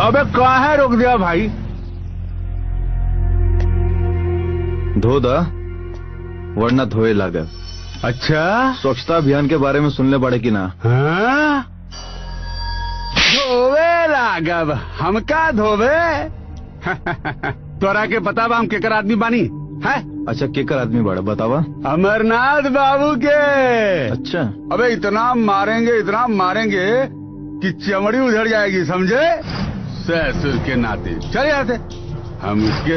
अबे काहे रोक दिया भाई धो दा वरना धोए लागल अच्छा स्वच्छता अभियान के बारे में सुनले पड़े कि ना हाँ? धोवे लागब हमका धोवे तोरा के पता बा हम केकर आदमी बानी है अच्छा केकर आदमी बड़ा बतावा अमरनाथ बाबू के अच्छा अबे इतना मारेंगे इतना मारेंगे कि चमड़ी उधर जाएगी समझे ससुर के नाते चले जाते हम उसके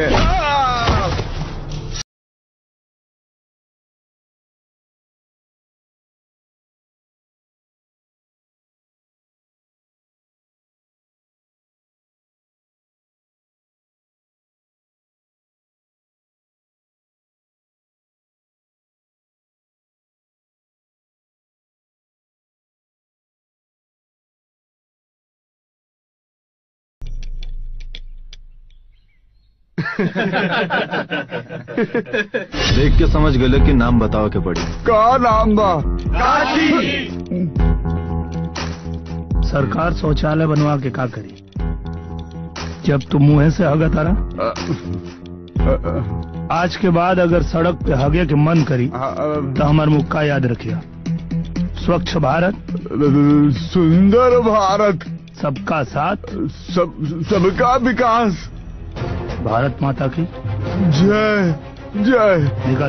देख के समझ गए कि नाम बताओ के पड़ी का नाम बा सरकार शौचालय बनवा के का करी जब तुम मुंह से हगा तारा आज के बाद अगर सड़क पे हगे के मन करी तो हमार मुक्का याद रखिया स्वच्छ भारत सुंदर भारत सबका साथ सब सबका विकास भारत माता की जय जय निकल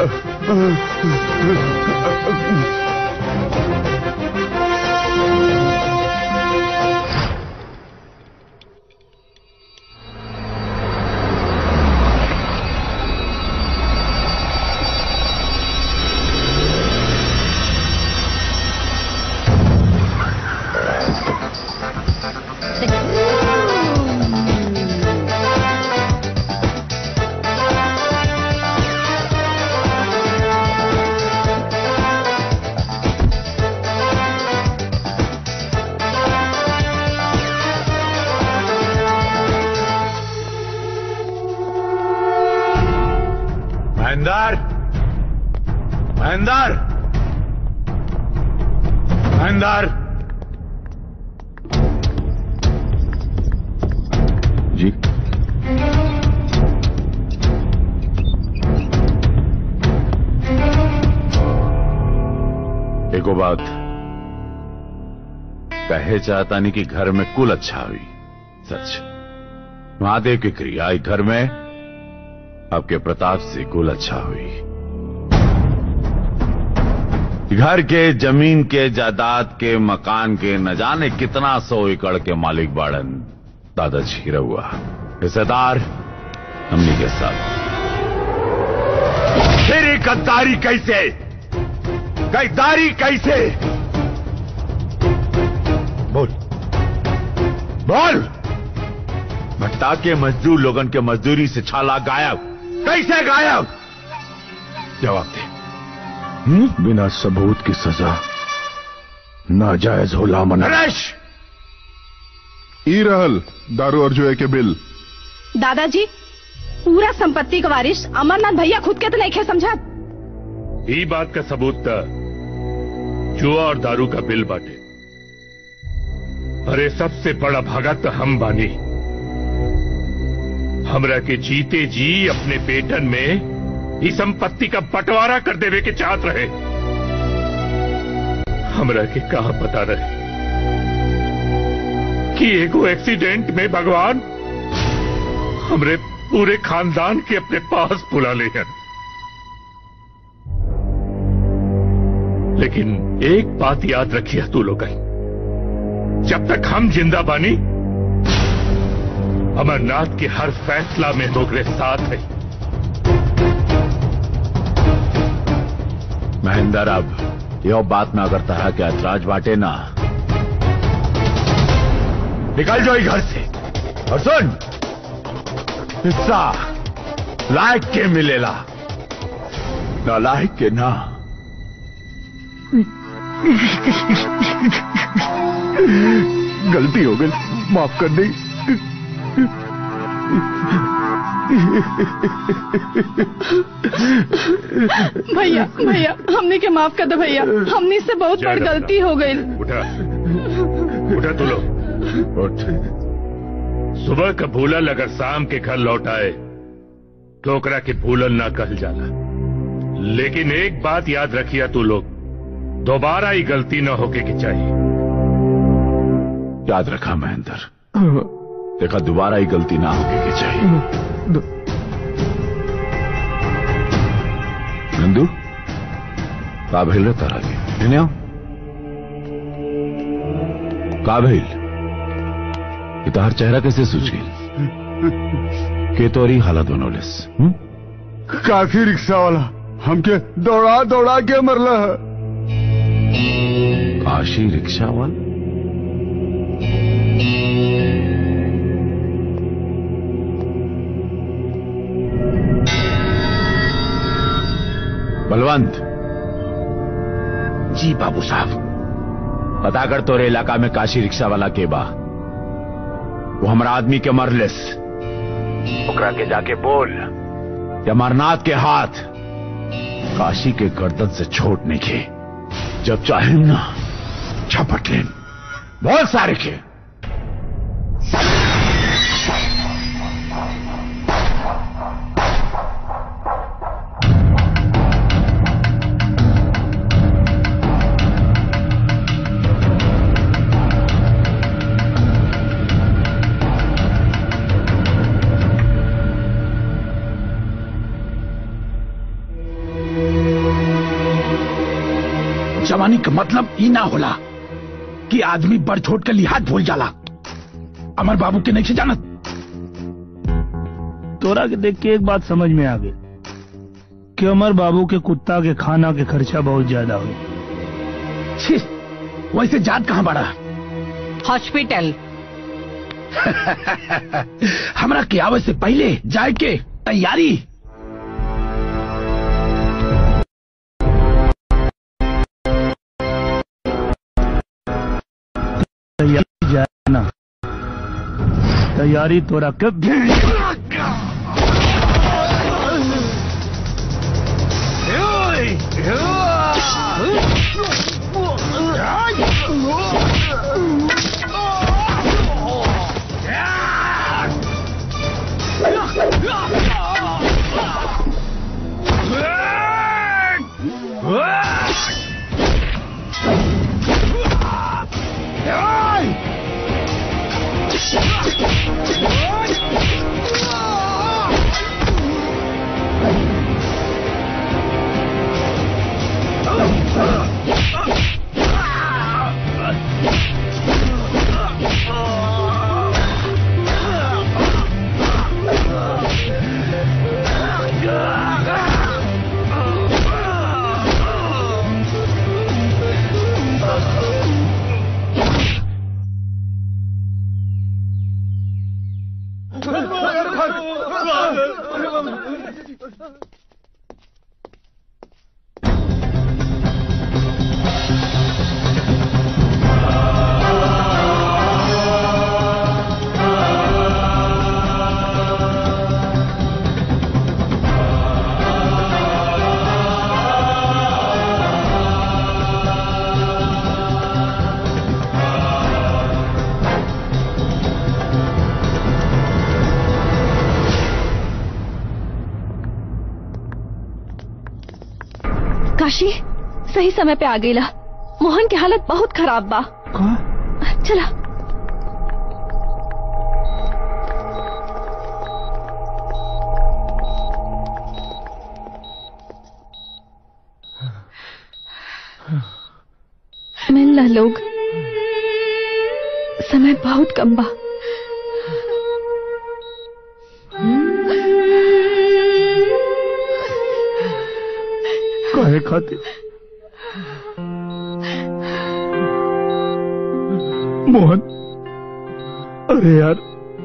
महेंदर महेंदर महेंदर जी एगो बात कहे चाहता नहीं कि घर में कुल अच्छा हुई सच महादेव की क्रिया आई घर में आपके प्रताप से कुल अच्छा हुई घर के जमीन के जायदाद के मकान के न जाने कितना सौ एकड़ के मालिक बाड़न दादाजी रहुआ हिस्सेदार हमनी के साथ फिर ये गद्दारी कैसे गद्दारी कैसे बोल बोल भट्टा के मजदूर लोगन के मजदूरी से छाला गायब कैसे गायब जवाब दे बिना सबूत की सजा नाजायज होला मना नरेश ई रहल दारू और जुए के बिल दादाजी पूरा संपत्ति का वारिस अमरनाथ भैया खुद के तो नहीं खे समझा ई बात का सबूत था जुआ और दारू का बिल बांटे अरे सबसे बड़ा भगत हम बानी हमरा के जीते जी अपने बेटन में इस संपत्ति का बंटवारा कर देवे के चाहत रहे हमरा के कहा पता रहे कि एगो एक्सीडेंट में भगवान हमरे पूरे खानदान के अपने पास बुला ले हैं लेकिन एक बात याद रखिए तू लोग जब तक हम जिंदा बानी अमरनाथ के हर फैसला में दोगरे साथ है महेंद्र अब यो बात में अगर तरह के ऐतराज बांटे ना निकल जाओ ई घर से और सुन हिस्सा लायक के मिलेला ना लायक के ना गलती हो गई माफ कर दी भैया भैया हमने के माफ कर दो भैया हमने से बहुत बड़ी जय राम गलती हो गई उठा उठा तू लोग उठ सुबह का भूलल अगर शाम के घर लौट आए तो ओकरा के भूलल ना कहल जाला लेकिन एक बात याद रखिया तू लोग दोबारा ही गलती न होके की चाहिए याद रखा महेंद्र देखा दोबारा ही गलती ना होगी की चाहिए नंदू का भेल रे तारा के इन्हें आओ का भेल ये तार चेहरा कैसे सूझ गई के तोरी हालत बनोलेस हम्म? काफी रिक्शा वाला हमके दौड़ा दौड़ा के मरला है काशी रिक्शा वाला बलवंत जी बाबू साहब पता कर तोरे इलाका में काशी रिक्शा वाला के बा वो हमारा आदमी के मरलेस ओकरा के जाके बोल कि अमरनाथ के हाथ काशी के गर्दन से छोड़ नहीं के जब चाहे ना झपट लेन बोल सारे के जवानी का मतलब ई ना होला कि आदमी बढ़ छोट के लिहाज भूल जाला अमर बाबू के नहीं से जानत तोरा के देख के एक बात समझ में आ गई कि अमर बाबू के कुत्ता के खाना के खर्चा बहुत ज्यादा हुई छी, वैसे जात कहाँ बड़ा हॉस्पिटल हमरा के आवे से पहले जाए के तैयारी तैयारी जाना तैयारी तोरा कब काशी सही समय पे आ गईला मोहन की हालत बहुत खराब बा चला मिल ना लोग समय बहुत कम बा काहे खातिर मोहन अरे यार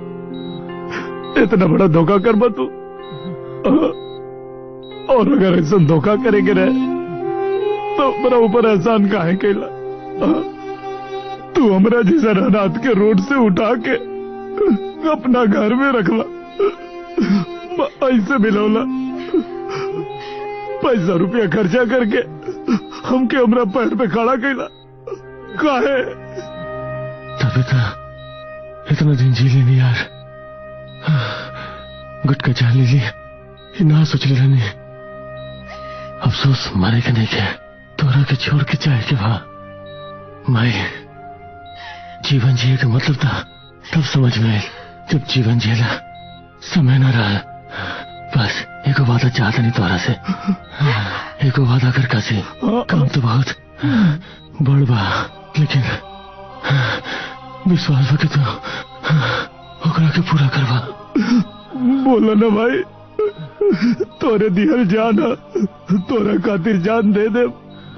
इतना बड़ा धोखा कर बा तू और अगर ऐसा धोखा करेंगे रहे तो मेरा ऊपर एहसान काहे कैला तू हमरा जैसा रात के रोड से उठा के अपना घर में रखला ऐसे मिलौला पैसा रुपया खर्चा करके हमके हमरा पैर पे खड़ा कैला काहे तभी तो इतना दिन जी लेनी यार गुटका जान ले लिया ये ना सोच ले रहनी अफसोस मारे के नहीं के तोरा के छोड़ के जाए के वहां माई जीवन जिए का मतलब था तब समझ में आयल जब जीवन जिएला समय न रहा बस एको वादा चाहता नहीं तोरा से एको वादा कर कासी काम तो बहुत बड़ बा लेकिन विश्वास बा के तू ओकरा के पूरा करवा बोला ना भाई तोरे दिहल जान ह, तोरा खातिर जान दे दे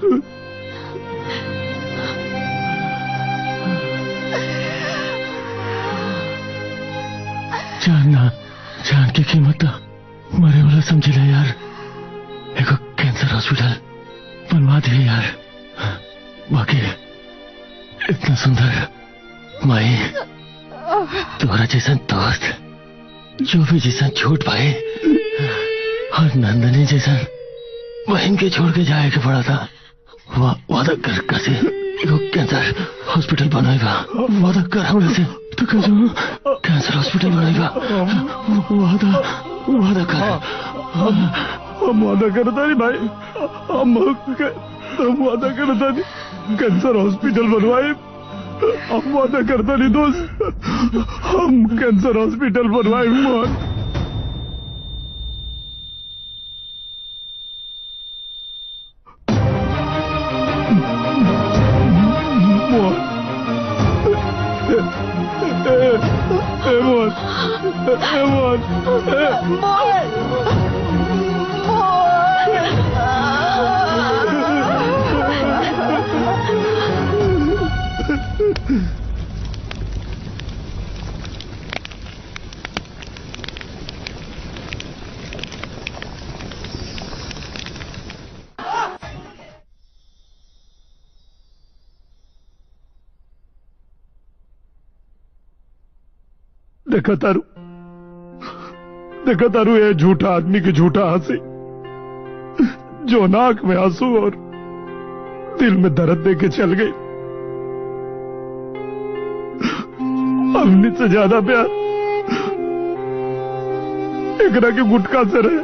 जानना जान की कीमत मरे वाला समझे ले यार एगो कैंसर हॉस्पिटल बनवा दिए यार बाकी इतना सुंदर माई तुम्हारा जैसा दोस्त जो भी जैसा छोट भाई और नंदनी जैसा बहन के छोड़ के जाए के पड़ा था वा, वादा कर कैसे एगो कैंसर हॉस्पिटल बनाएगा वादा कर हमने से तो कैसे कैंसर हॉस्पिटल बनाएगा वादा वादा कर हम वादा करता नहीं भाई हम हम वादा करता नहीं कैंसर हॉस्पिटल बनवाए हम वादा करता नहीं दोस्त हम कैंसर हॉस्पिटल बनवाए मोहन मोहन ए, ए, ए, मोहन ए, मोहन ए, देखा तारू देखा तारू ये झूठा आदमी की झूठा हंसी जो नाक में आंसू और दिल में दर्द दे के चल गई हमने से ज्यादा प्यार एकरा के गुटका से रहे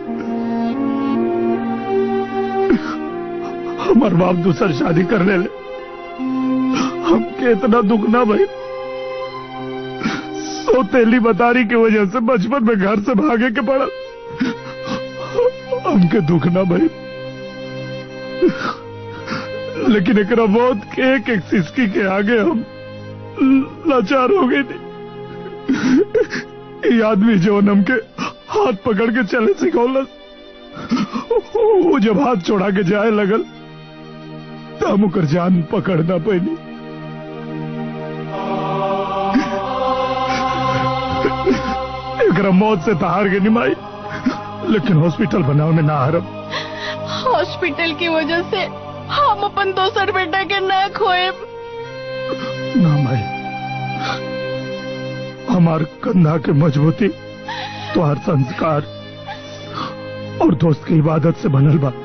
हमार बाप दूसर शादी करने ले हमके इतना दुख ना भाई सौतेली बतारी की वजह से बचपन में घर से भागे के पड़ा हमके दुख ना भाई लेकिन एक मौत के एक एक सिसकी के आगे हम लाचार हो गए थे ये आदमी जो हमके हाथ पकड़ के चले सिखौलस वो जब हाथ छोड़ा के जाए लगल तो हम ओकर जान पकड़ना पैनी एकरा मौत से तहार के निमाई लेकिन हॉस्पिटल बनावे में ना हरम हॉस्पिटल की वजह से हम अपन दोसर बेटा के ना खोए ना भाई हमार कंधा के मजबूती तो हर संस्कार और दोस्त की इबादत से बनल बा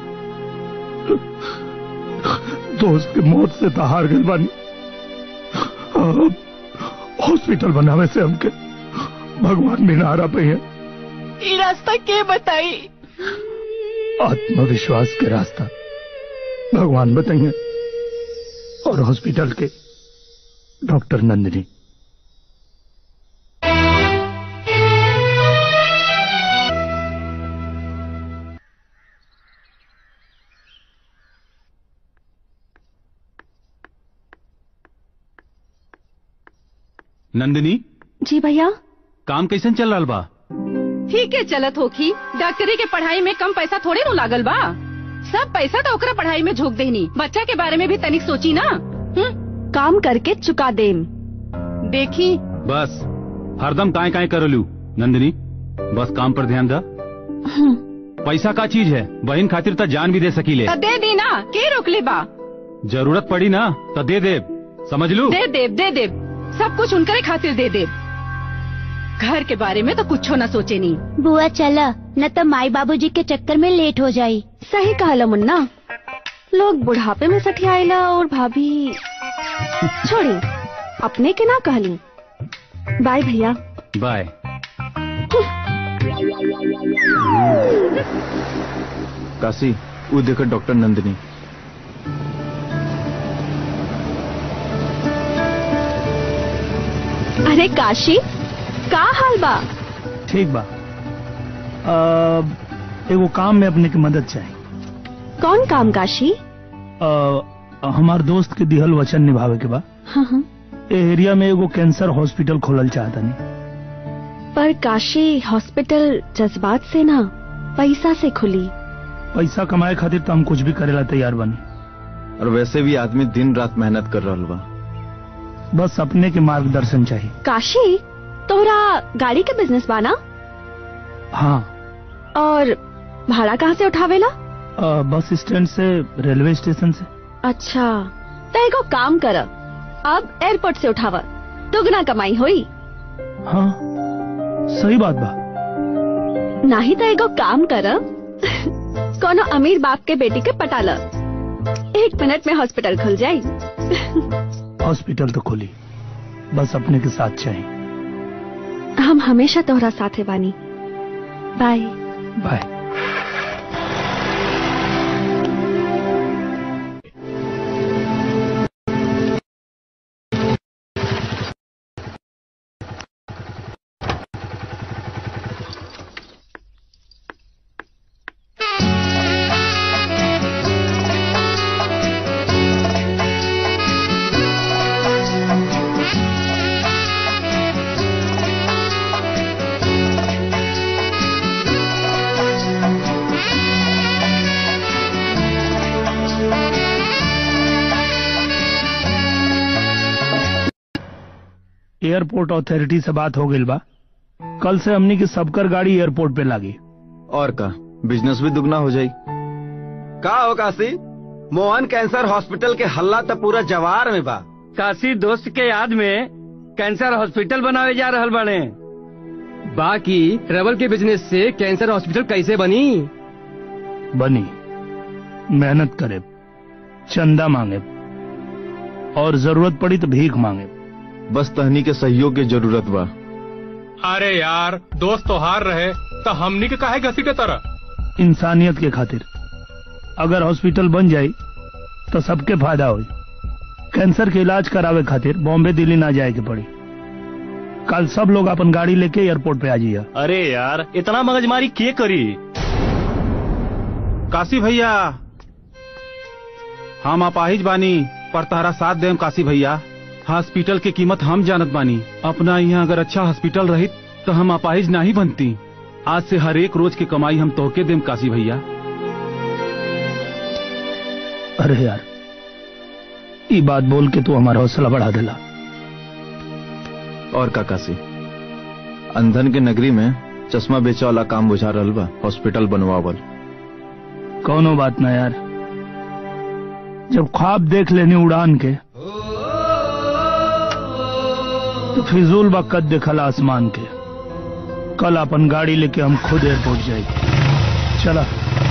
दोस्त के मौत से तहार गल बानी अब हॉस्पिटल बनावे से हमके भगवान भी नारा पे है ये रास्ता के बताई आत्मविश्वास के रास्ता भगवान बताइए और हॉस्पिटल के डॉक्टर नंदिनी नंदिनी जी भैया काम कैसन चल रहा बा ठीक है चलत होखी डॉक्टरी के पढ़ाई में कम पैसा थोड़े नु लागल बा सब पैसा तो ओकरा पढ़ाई में झोंक देनी बच्चा के बारे में भी तनिक सोची ना हुँ? काम करके चुका देम देखी बस हरदम काय काय करलू नंदिनी बस काम पर ध्यान दा पैसा का चीज है बहन खातिर तो जान भी दे सकीले त दे दी ना के रोकले बा जरूरत पड़ी ना तो दे दे समझ लू दे देव दे देव सब कुछ उनकरे खातिर दे देव घर के बारे में तो कुछ ना सोचे नहीं बुआ चला न तो माई बाबूजी के चक्कर में लेट हो जाई सही कहला मुन्ना लोग बुढ़ापे में सठियाइला और भाभी छोड़ी अपने के ना कहली बाय भैया बाय काशी वो देखो डॉक्टर नंदिनी अरे काशी का हाल बा ठीक बा आ, एगो काम में अपने की मदद चाहिए कौन काम काशी आ, हमार दोस्त के दिहल वचन निभावे के बा हाँ हाँ ए एरिया में एगो कैंसर हॉस्पिटल खोलल चाहता नहीं पर काशी हॉस्पिटल जज्बात से ना पैसा से खुली पैसा कमाए खातिर तो हम कुछ भी करेला तैयार बनी और वैसे भी आदमी दिन रात मेहनत कर रहा बा बस अपने के मार्गदर्शन चाहिए काशी तोहरा गाड़ी के बिजनेस बाना हाँ और भाड़ा कहाँ से उठावेला आ, बस स्टैंड से रेलवे स्टेशन से अच्छा तो एगो काम कर अब एयरपोर्ट से उठावा दुगना कमाई होई हाँ सही बात बा नहीं तो एगो काम कर कोनो अमीर बाप के बेटी के पटा ल एक मिनट में हॉस्पिटल खुल जाई हॉस्पिटल तो खुली बस अपने के साथ चाहिए हम हमेशा तोहरा साथे बानी बाय बाय एयरपोर्ट अथॉरिटी से बात हो गई बा कल से हमनी की सबकर गाड़ी एयरपोर्ट पे लागी और का बिजनेस भी दुगना हो जाई का हो काशी मोहन कैंसर हॉस्पिटल के हल्ला तो पूरा जवार में बा काशी दोस्त के याद में कैंसर हॉस्पिटल बनावे जा रहल बने बाकी रबल के बिजनेस से कैंसर हॉस्पिटल कैसे बनी बनी मेहनत करे चंदा मांगे और जरूरत पड़ी तो भीख मांगे बस तहनी के सहयोग की जरूरत बा अरे यार दोस्त तो हार रहे तो हमनी के काहे घसी के तरह इंसानियत के खातिर अगर हॉस्पिटल बन जाई तो सबके फायदा होई कैंसर के इलाज करावे खातिर बॉम्बे दिल्ली ना जाए के पड़ी कल सब लोग अपन गाड़ी लेके एयरपोर्ट पे आ जाइए अरे यार इतना मगजमारी के करी काशी भैया हम अपाहिज बानी पर तहरा साथ देम काशी भैया हॉस्पिटल के कीमत हम जानत बानी अपना यहाँ अगर अच्छा हॉस्पिटल रही तो हम अपाहिज नहीं बनती आज से हर एक रोज की कमाई हम तोहके देम काशी भैया अरे यार ये बात बोल के तू हमारा हौसला बढ़ा देला और का काशी अंधन के नगरी में चश्मा बेचे वाला काम बुझा रहल बा हॉस्पिटल बनवावल कौनो बात ना यार जब ख्वाब देख लेनी उड़ान के तो फिजूल बा कद देखला आसमान के कल अपन गाड़ी लेके हम खुद एयरपोर्ट जाएंगे चला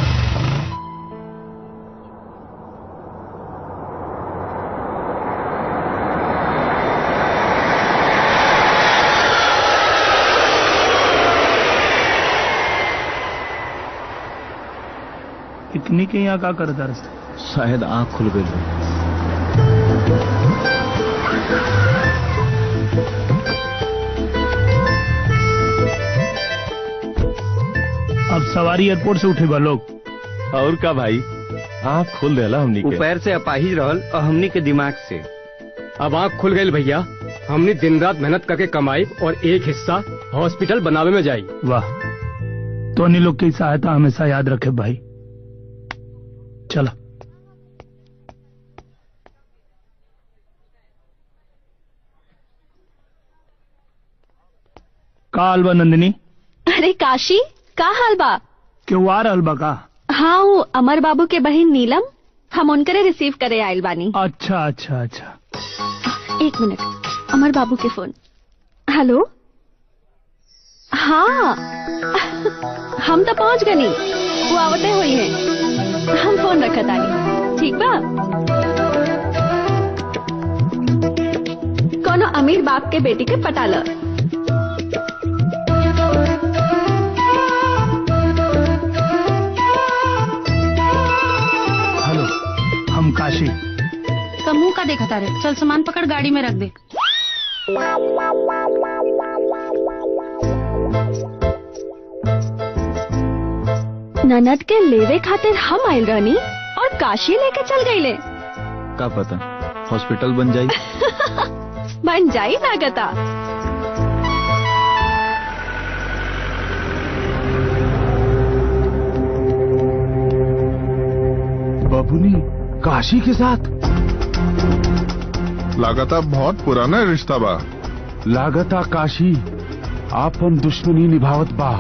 इतनी के यहाँ का करता रहा शायद आंख खुल गई अब सवारी एयरपोर्ट से उठे बा लोग और का भाई आँख खोल देला हमनी के पैर से अपाहिज रहल और हमनी के दिमाग से अब आँख खुल गई भैया हमनी दिन रात मेहनत करके कमाई और एक हिस्सा हॉस्पिटल बनावे में जाई वाह तो अन्य लोग की सहायता हमेशा याद रखे भाई चलो का हाल बा नंदिनी अरे काशी का हाल बा क्यों आ रहल बा का हाँ वो अमर बाबू के बहन नीलम हम उनकरे रिसीव करे आयल बानी अच्छा अच्छा अच्छा एक मिनट अमर बाबू के फोन हेलो हाँ हम तो पहुंच गनी वो आवते हुई है हम फोन रखा तानी ठीक बा कोनो अमीर बाप के बेटी के पटा लो देखा तारे चल सामान पकड़ गाड़ी में रख दे ननद के लेवे खातिर हम आयल रहनी और काशी लेके चल गईले का पता हॉस्पिटल बन जाई बन जाई लागता बबुनी काशी के साथ लगातार बहुत पुराना रिश्ता बा लागता काशी आपन दुश्मनी निभावत बा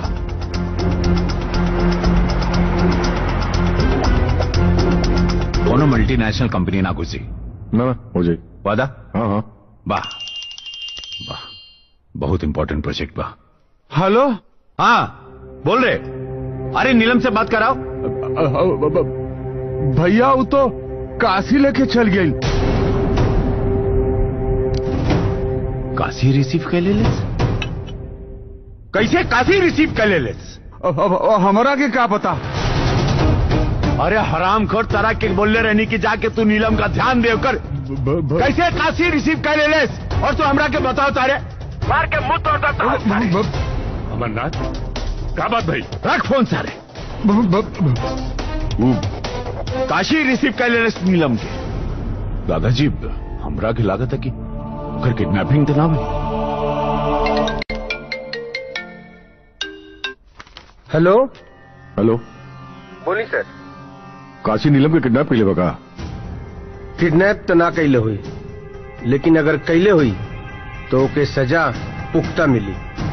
कोनो मल्टीनेशनल कंपनी ना घुसी ना ना हो जाए वादा हाँ हाँ वाह वाह बहुत इंपॉर्टेंट प्रोजेक्ट बा हेलो हाँ बोल रहे अरे नीलम से बात कराओ भैया वो तो काशी लेके चल गई काशी रिसीव कर ले लेस कैसे काशी रिसीव कर ले लेस अब अब अब हमरा के का पता अरे हराम खोर तरह के बोलने रहनी कि जाके तू नीलम का ध्यान दे कर कैसे काशी रिसीव कर ले लेस और तू हमरा के बताओ तारे मार के मुंह तोड़ दो अमरनाथ क्या बात भाई रख फोन सारे काशी रिसीव कर ले लेस नीलम के दादाजी हमरा के लागत है कि ओकर किडनैपिंग तो ना भई हेलो हेलो बोली सर काशी नीलम के किडनैप कैले बका किडनैप तो ना कैले हुई लेकिन अगर कैले हुई तो ओके सजा पुख्ता मिली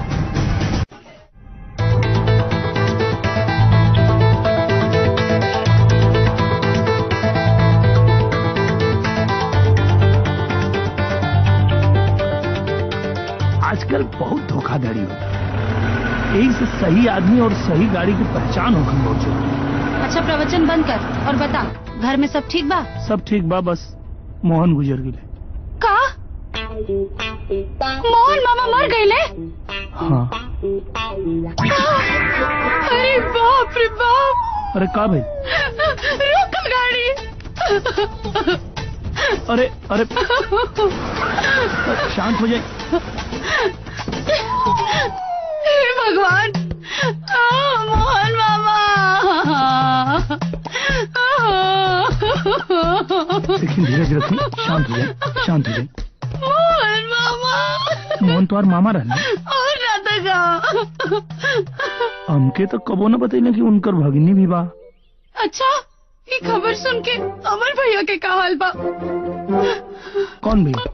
आजकल बहुत धोखाधड़ी होता है यही से सही आदमी और सही गाड़ी की पहचान होगी बहुत जरूरी अच्छा प्रवचन बंद कर और बता घर में सब ठीक बा सब ठीक बा बस मोहन गुजर गए का मोहन मामा मर गए हाँ अरे बाप रे बाप अरे का भाई रुक गाड़ी अरे अरे शांत हो जाए हे भगवान आ, मोहन मामा लेकिन धीरज रखिए शांत हो जाए शांत हो जाए मोहन मामा मोहन तुम्हार मामा रहने और ना तो का हमके तो कबो न बतैले कि उनकर भगिनी भी बा अच्छा ये खबर सुन के अमर भैया के का हाल बा कौन भैया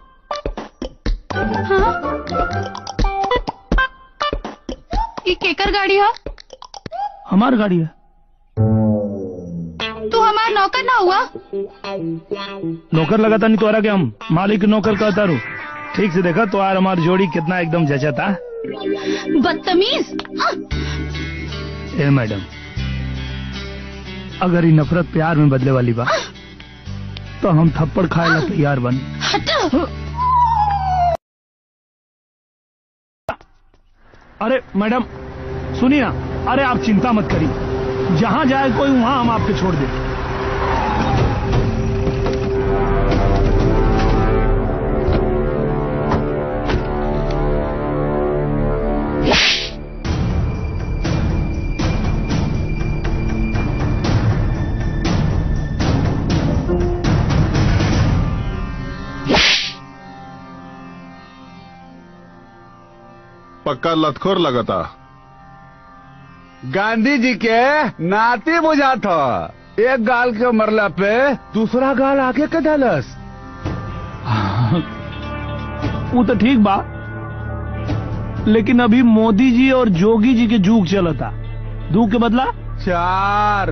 हाँ? ये केकर गाड़ी है हमार गाड़ी है तू हमार नौकर ना हुआ नौकर लगाता नहीं तोरा के हम मालिक नौकर कहता रू ठीक से देखा तो यार हमारी जोड़ी कितना एकदम जचता बदतमीज हाँ। ए मैडम अगर ये नफरत प्यार में बदले वाली बा तो हम थप्पड़ खाए ला तैयार बन हटो अरे मैडम सुनिए ना अरे आप चिंता मत करिए जहाँ जाए कोई वहाँ हम आपके छोड़ दें पक्का लतखोर लगता गांधी जी के नाती बुझा था एक गाल के मरला पे दूसरा गाल आगे के डालस वो तो ठीक बा लेकिन अभी मोदी जी और जोगी जी के जूग चलता दू के बदला चार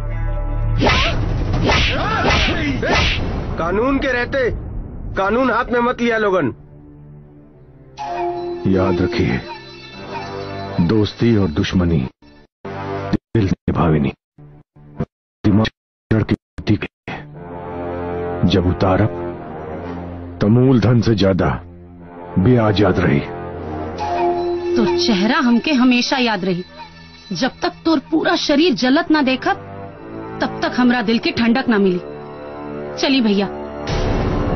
कानून के रहते कानून हाथ में मत लिया लोगन याद रखिए दोस्ती और दुश्मनी दिल निभावे नहीं दिमाग जड़ की गति के जब उतारब तो मूलधन से ज्यादा ब्याज याद रही तो चेहरा हमके हमेशा याद रही जब तक तोर पूरा शरीर जलत ना देखत तब तक हमरा दिल के ठंडक ना मिली चली भैया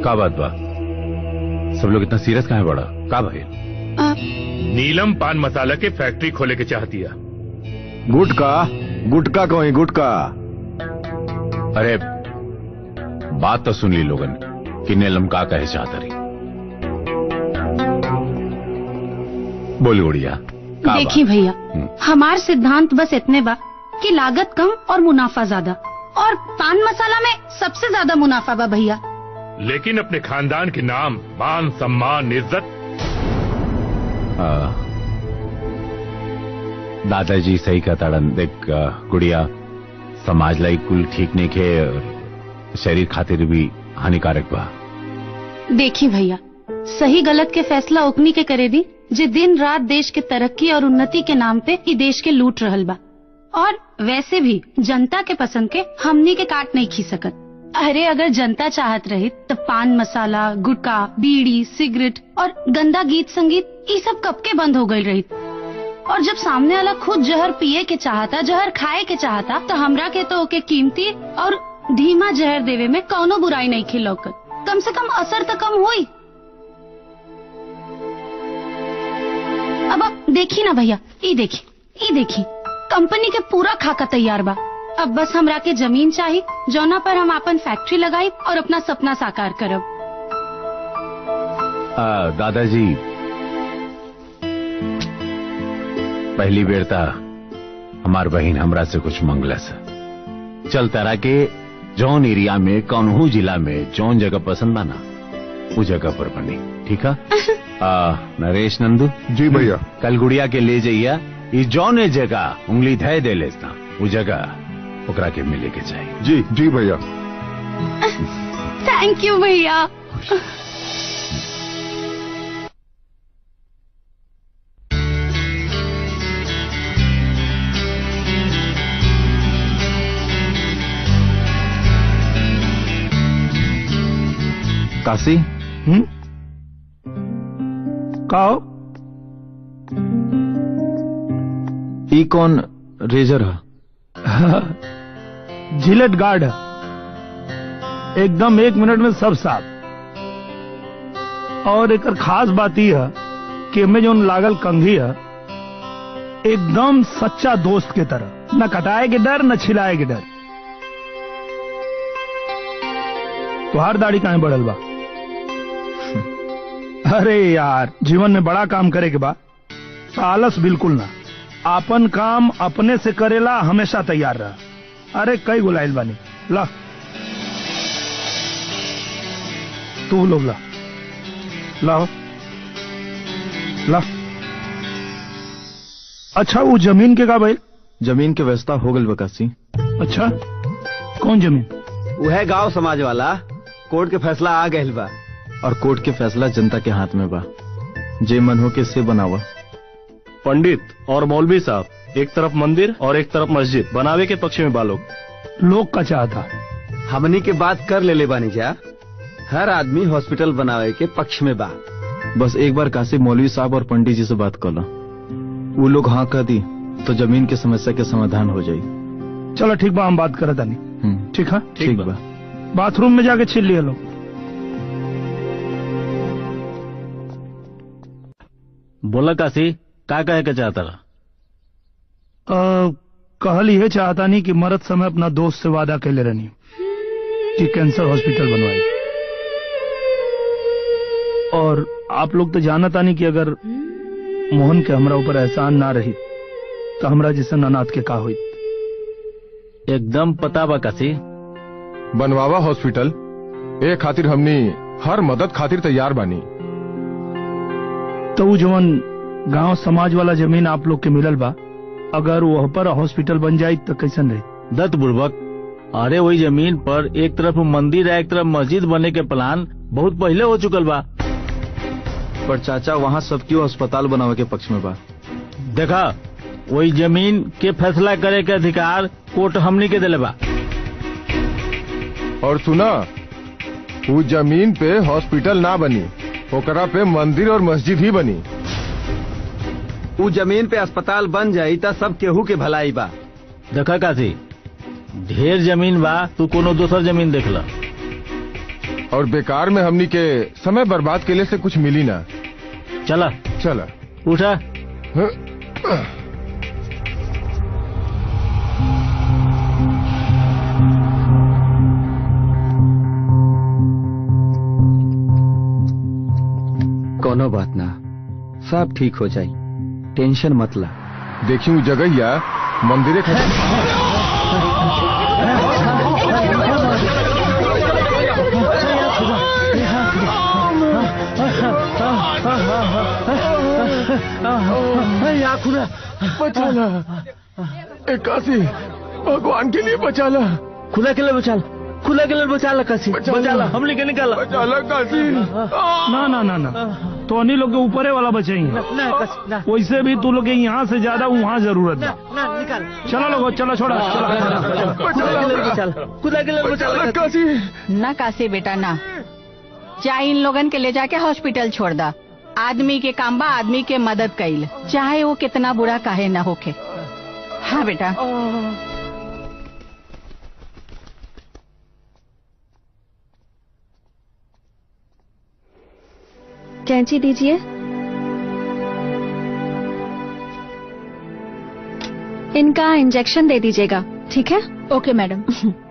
का बात बा सब लोग इतना सीरियस काहे बड़ा का भाई नीलम पान मसाला के फैक्ट्री खोले के चाहतिया गुटका गुटका कहीं गुटका अरे बात तो सुन ली लोगन कि नीलम का कहे चाहता रही बोल गुड़िया का देखिए भैया हमार सिद्धांत बस इतने बा कि लागत कम और मुनाफा ज्यादा और पान मसाला में सबसे ज्यादा मुनाफा बा भैया लेकिन अपने खानदान के नाम मान सम्मान इज्जत आ, दादाजी सही का ताड़न देख आ, गुड़िया समाज लाई कुल ठीक नहीं खे और शरीर खातिर भी हानिकारक बा देखिए भैया सही गलत के फैसला ओकनी के करे दी जे दिन रात देश के तरक्की और उन्नति के नाम पे ई देश के लूट रहल बा और वैसे भी जनता के पसंद के हमनी के काट नहीं खी सकत अरे अगर जनता चाहत रही तो पान मसाला गुटखा बीड़ी सिगरेट और गंदा गीत संगीत ये सब कब के बंद हो गई रही और जब सामने वाला खुद जहर पिए के चाहता जहर खाए के चाहता तो हमरा के तो ओके कीमती और धीमा जहर देवे में कौनो बुराई नहीं खिलौकत कम से कम असर तो कम हुई अब आप देखी ना भैया ई देखी ई देखी कंपनी के पूरा खाका तैयार बा अब बस हमरा के जमीन चाहिए जौना पर हम अपन फैक्ट्री लगाई और अपना सपना साकार करब आ, दादाजी पहली बेर ता हमार बहन हमरा से कुछ मंगलस चल तरह के जौन एरिया में कौनहू जिला में जौन जगह पसंद बा ना वो जगह पर बनी ठीक है आ, नरेश नंदू जी भैया कल गुड़िया के ले जाइया ई जौने जगह उंगली धय दे लेता वो जगह ओकरा के मिले के चाहिए जी जी भैया थैंक यू भैया काशी हम्म काओ ई कौन रेजर है जिलेट गार्ड है एकदम एक मिनट में सब साफ और एक खास बात यह है कि में जो लागल कंघी है एकदम सच्चा दोस्त के तरह न कटाए के डर न छिलाए के डर तुहार दाढ़ी कहाँ बढ़ल बा अरे यार जीवन में बड़ा काम करे के बा आलस बिल्कुल ना आपन काम अपने से करेला हमेशा तैयार रहा अरे कई गुलाइल बानी ला तू लोग ला लाओ ला अच्छा वो जमीन के का भाई जमीन के व्यवस्था हो गल बकासी अच्छा कौन जमीन वह गांव समाज वाला कोर्ट के फैसला आ गए बा और कोर्ट के फैसला जनता के हाथ में बा जे मन हो के से बनावा पंडित और मौलवी साहब एक तरफ मंदिर और एक तरफ मस्जिद बनावे के पक्ष में बालोग लोग का चाहता हमनी के बात कर ले ले बानी जा हर आदमी हॉस्पिटल बनावे के पक्ष में बा बस एक बार काशी मौलवी साहब और पंडित जी से बात कर लो वो लोग हाँ कह दी तो जमीन की समस्या के समाधान हो जाई चलो ठीक बा हम बात करत आनी हम्म, ठीक है ठीक बा बाथरूम में जाके छिल लिया लोग बोला काशी का कहे के चाहता रहा अ, कहल ये चाहता नहीं कि मरद समय अपना दोस्त से वादा कैले रहनी कि कैंसर हॉस्पिटल बनवाई और आप लोग तो जानता नहीं कि अगर मोहन के हमरा ऊपर एहसान ना रही तो हमरा जैसे अनाथ के का हुई एकदम पता बा काशी बनवावा हॉस्पिटल ए खातिर हमनी हर मदद खातिर तैयार बानी तो वो जवन गांव समाज वाला जमीन आप लोग के मिलल बा अगर वह पर हॉस्पिटल बन जाये तो कैसन रही दत्त बुर्बक अरे वही जमीन पर एक तरफ मंदिर है एक तरफ मस्जिद बने के प्लान बहुत पहले हो चुकल बा पर चाचा वहाँ सबकी अस्पताल बनावे के पक्ष में बा देखा वही जमीन के फैसला करे के अधिकार कोर्ट हमनी के दिले बा और सुना वो जमीन पे हॉस्पिटल ना बनी ओकरा पे मंदिर और मस्जिद ही बनी उ जमीन पे अस्पताल बन जाई त सब केहू के भलाई बा देखा काशी ढेर जमीन बा तू कोनो दोसर जमीन देख ल और बेकार में हमनी के समय बर्बाद के लिए से कुछ मिली ना चला चला उठा कोनो बात ना सब ठीक हो जाई टेंशन मत ला देखी हूँ जगह मंदिरे खुला बचाला एकासी भगवान के लिए बचाला खुला के लिए बचाला खुला के लिए बचाला काशी बचाला हम लेके निकाला बचाला काशी ना ना ना ना तो अन्य लोग के ऊपरे वाला बचाई वैसे भी तू लोग के यहाँ से ज्यादा वहाँ जरूरत है चलो लोगो चलो छोड़ा खुदा के लिए बचाला काशी ना काशी बेटा ना चाहे इन लोगन के ले जाके हॉस्पिटल छोड़ दा आदमी के काम बा आदमी के मदद कईल चाहे वो कितना बुरा काहे ना होके हाँ बेटा कैंची दीजिए इनका इंजेक्शन दे दीजिएगा ठीक है ओके मैडम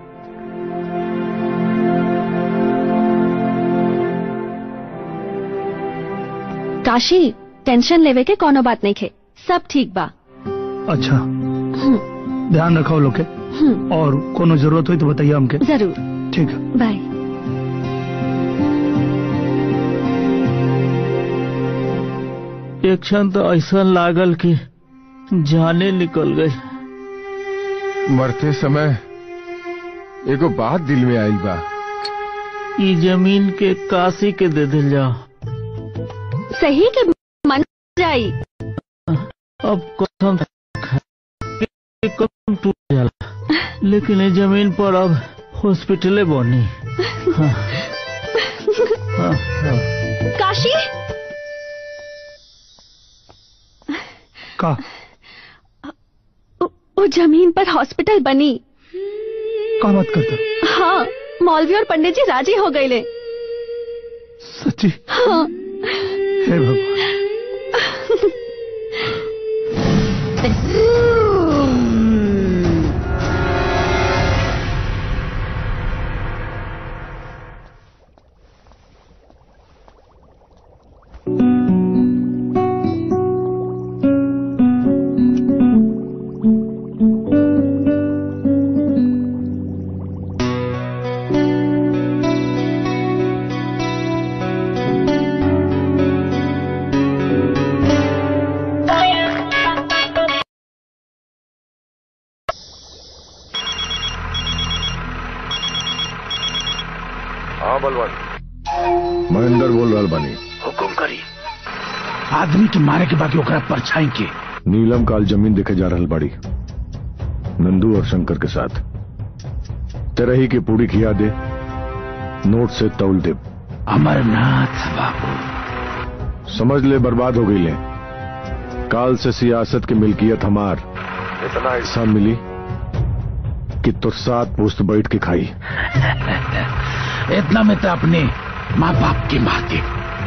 काशी टेंशन लेवे के कोनो बात नहीं खे सब ठीक बा अच्छा ध्यान रखो लोग के हम्म, और कोनो जरूरत हुई तो बताइए हमके जरूर ठीक है बाय एक क्षण तो ऐसा लागल कि जाने निकल गई मरते समय एगो बात दिल में आइल बा ई जमीन के काशी के दे दिल जाओ सही के मन जाई अब कसम कि कसम टूट जाला लेकिन ये जमीन पर अब हॉस्पिटले बनी हाँ, हाँ, हाँ। काशी का वो जमीन पर हॉस्पिटल बनी का बात करते हाँ मौलवी और पंडित जी राजी हो गए ले सच्ची हाँ हे भगवान हाँ बलवान महेंद्र बोल रहा बानी हुकुम करी आदमी के मारे के बाकी ओकरा परछाई के नीलम काल जमीन देखे जा रहल बाड़ी नंदू और शंकर के साथ तेरही की पूरी खिया दे नोट से तौल दे अमरनाथ बाबू समझ ले बर्बाद हो गई ले काल से सियासत की मिल्कियत हमार इतना हिस्सा मिली कि तो सात पुस्त बैठ के खाई इतना में तो अपने माँ बाप की माते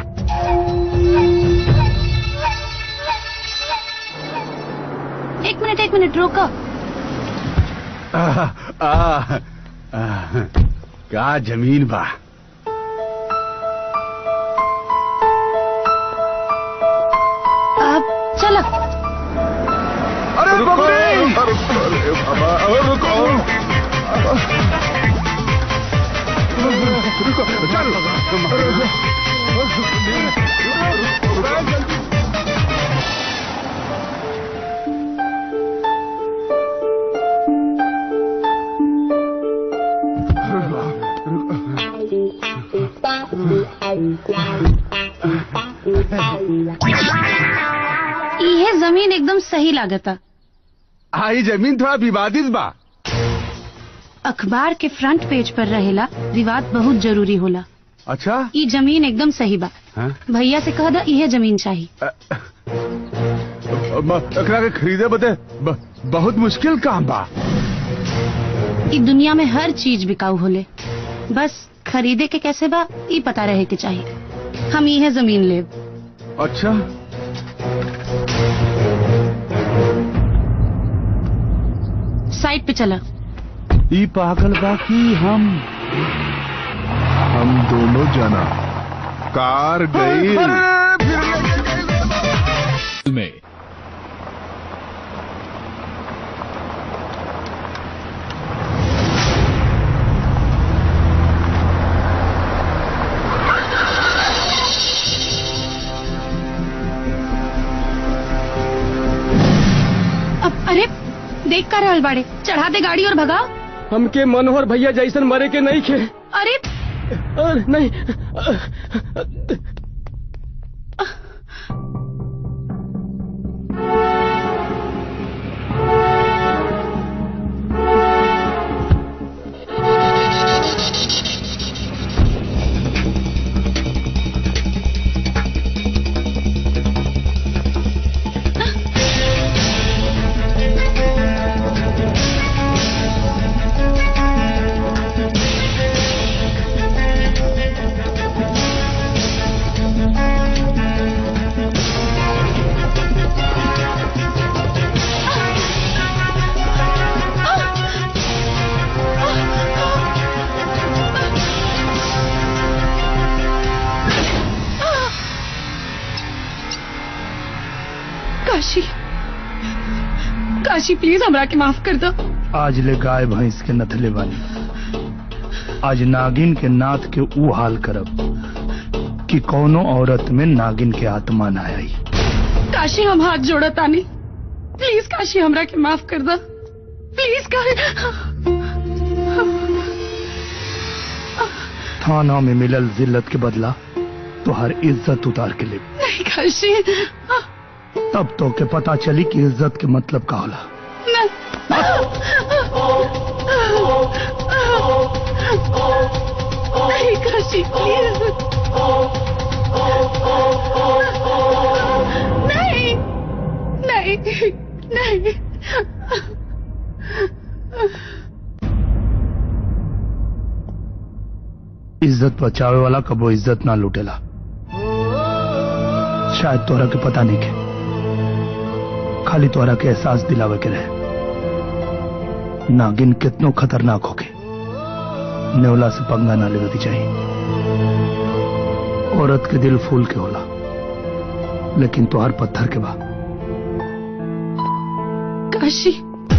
एक मिनट एक मिनट रोको आ, आ, आ, का जमीन बा अब चलो अरे रुको अरे बाबा अरे रुको रुको चल ये जमीन एकदम सही लागता आई जमीन थोड़ा विवादित बा अखबार के फ्रंट पेज पर रहेला विवाद बहुत जरूरी होला अच्छा ई जमीन एकदम सही बा हाँ? भैया से कह दा इहे जमीन चाहिए म- एकरा के खरीदे बदे ब- बहुत मुश्किल काम बा ई दुनिया में हर चीज बिकाऊ होले बस खरीदे के कैसे बा ई पता रहे के चाहिए हम ये जमीन लेब अच्छा साइड पे चला ई पागल बाकी हम हम दोनों जना कार गई में अब अरे देख कर रहल बाड़े चढ़ा दे गाड़ी और भगाओ हमके मनोहर भैया जैसन मरे के नहीं खे अरे अ, नहीं काशी काशी प्लीज हमरा के माफ कर दो आज ले गाय भैंस के नथले बानी आज नागिन के नाथ के ऊ हाल करब कि कौनो औरत में नागिन के आत्मा ना आई काशी हम हाथ जोड़ा तानी प्लीज काशी हमरा के माफ कर दो प्लीज कर थाना में मिलल जिल्लत के बदला तुहार इज्जत उतार के ले नहीं काशी तब तो के पता चली कि इज्जत के मतलब का होला नहीं काशी प्लीज नहीं नहीं नहीं इज्जत बचावे वाला कबो इज्जत ना लूटेला शायद तोरा के पता नहीं के खाली तोरा के एहसास दिलावे के रहे नागिन कितनो खतरनाक होके नेवला से पंगा ना लेवे के चाहिए औरत के दिल फूल के होला लेकिन तोहार पत्थर के बा काशी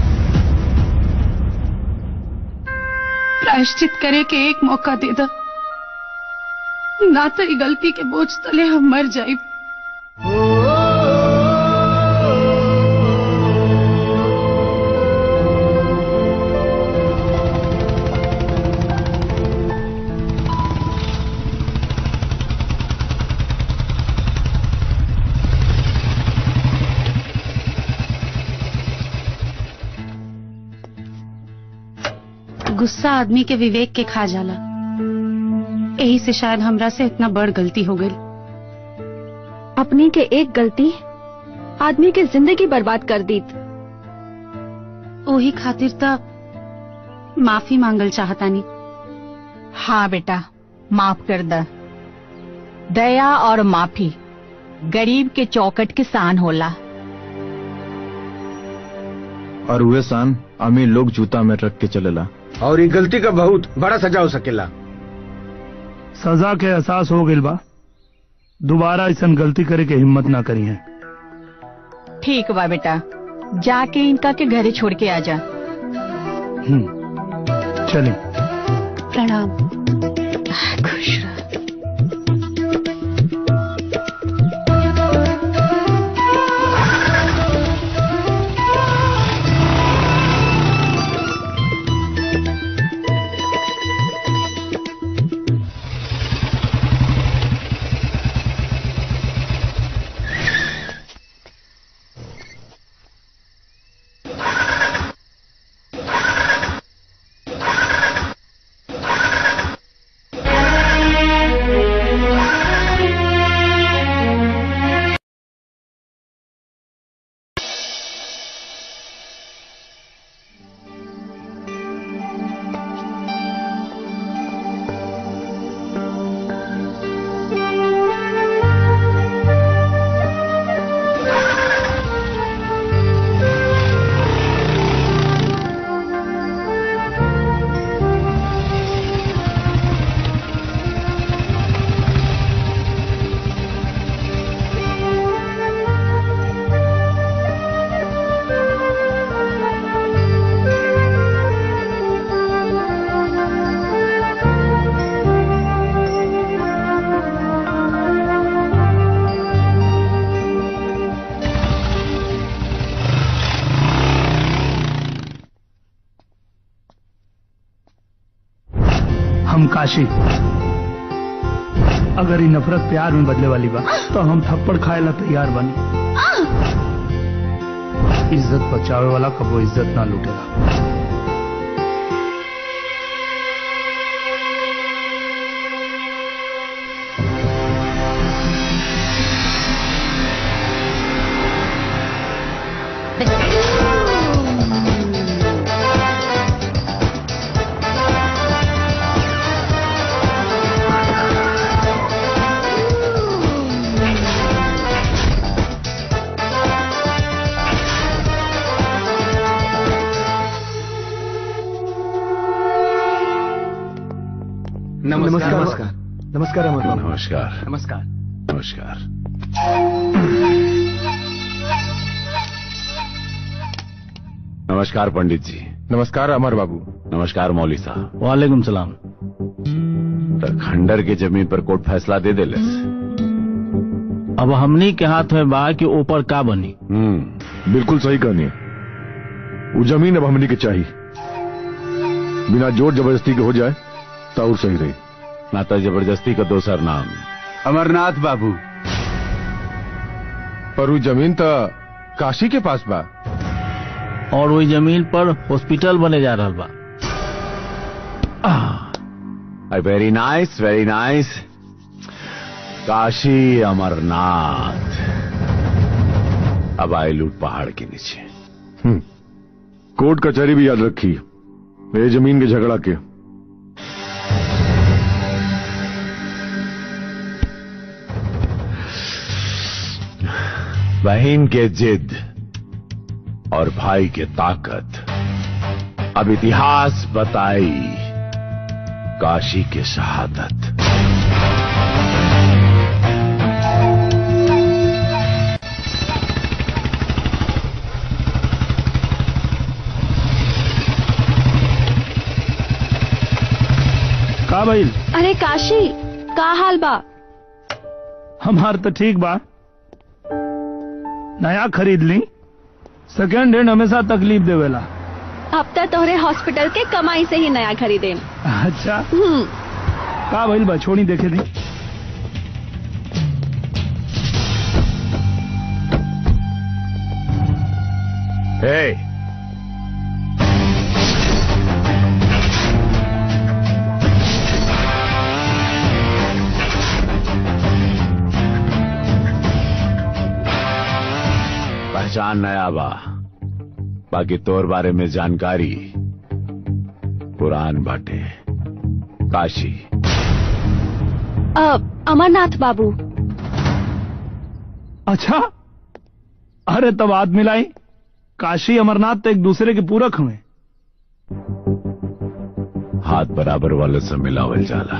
प्रायश्चित करे के एक मौका दे दो ना तो ई गलती के बोझ तले हम मर जाए गुस्सा आदमी के विवेक के खा जाला यही से शायद हमरा से इतना बड़ गलती हो गई अपनी के एक गलती आदमी के जिंदगी बर्बाद कर दी ओही खातिर त माफी मांगल चाहतानी हाँ बेटा माफ कर द दया और माफी गरीब के चौकट के सान होला और हुए सान अमीर लोग जूता में रख के चलेला और ये गलती का बहुत बड़ा सजा हो सकेला सजा के एहसास हो गइल बा दोबारा ऐसा गलती करे के हिम्मत ना करी है ठीक बा बेटा जाके इनका के घरे छोड़ के आ जा चलिए प्रणाम खुश रह हम काशी अगर ये नफरत प्यार में बदले वाली बा तो हम थप्पड़ खाए ला तैयार बनी इज्जत बचावे वाला कबो इज्जत ना लूटेला नमस्कार नमस्कार नमस्कार अमर बाबू नमस्कार नमस्कार नमस्कार नमस्कार पंडित जी नमस्कार अमर बाबू नमस्कार मौली साहब वालेकुम सलाम तो खंडर के जमीन पर कोर्ट फैसला दे दे अब हमनी के हाथ में बा कि ऊपर का बनी बिल्कुल सही कहनी वो जमीन अब हमनी के चाहिए बिना जोर जबरदस्ती के हो जाए तो और सही रही ना तो जबरदस्ती का दोसर नाम अमरनाथ बाबू पर वो जमीन तो काशी के पास बा और वही जमीन पर हॉस्पिटल बने जा रहा बा very nice very nice Kashi Amarnath अब आए लूट पहाड़ के नीचे हम्म। कोर्ट कचहरी भी याद रखी ये जमीन के झगड़ा के बहन के जिद और भाई के ताकत अब इतिहास बताई काशी के शहादत का भाई अरे काशी का हाल बा हमार तो ठीक बा नया खरीद ली सेकेंड हैंड हमेशा तकलीफ देवेला अब तक तोहरे हॉस्पिटल के कमाई से ही नया खरीदे अच्छा हम्म का भइल बा छोड़ी देखे दी हे पहचान नया बा बाकी तोर बारे में जानकारी पुरान बाटे काशी अब अमरनाथ बाबू अच्छा अरे तब आदमी लाई काशी अमरनाथ तो एक दूसरे के पूरक हुए हाथ बराबर वाले से मिलावल जाला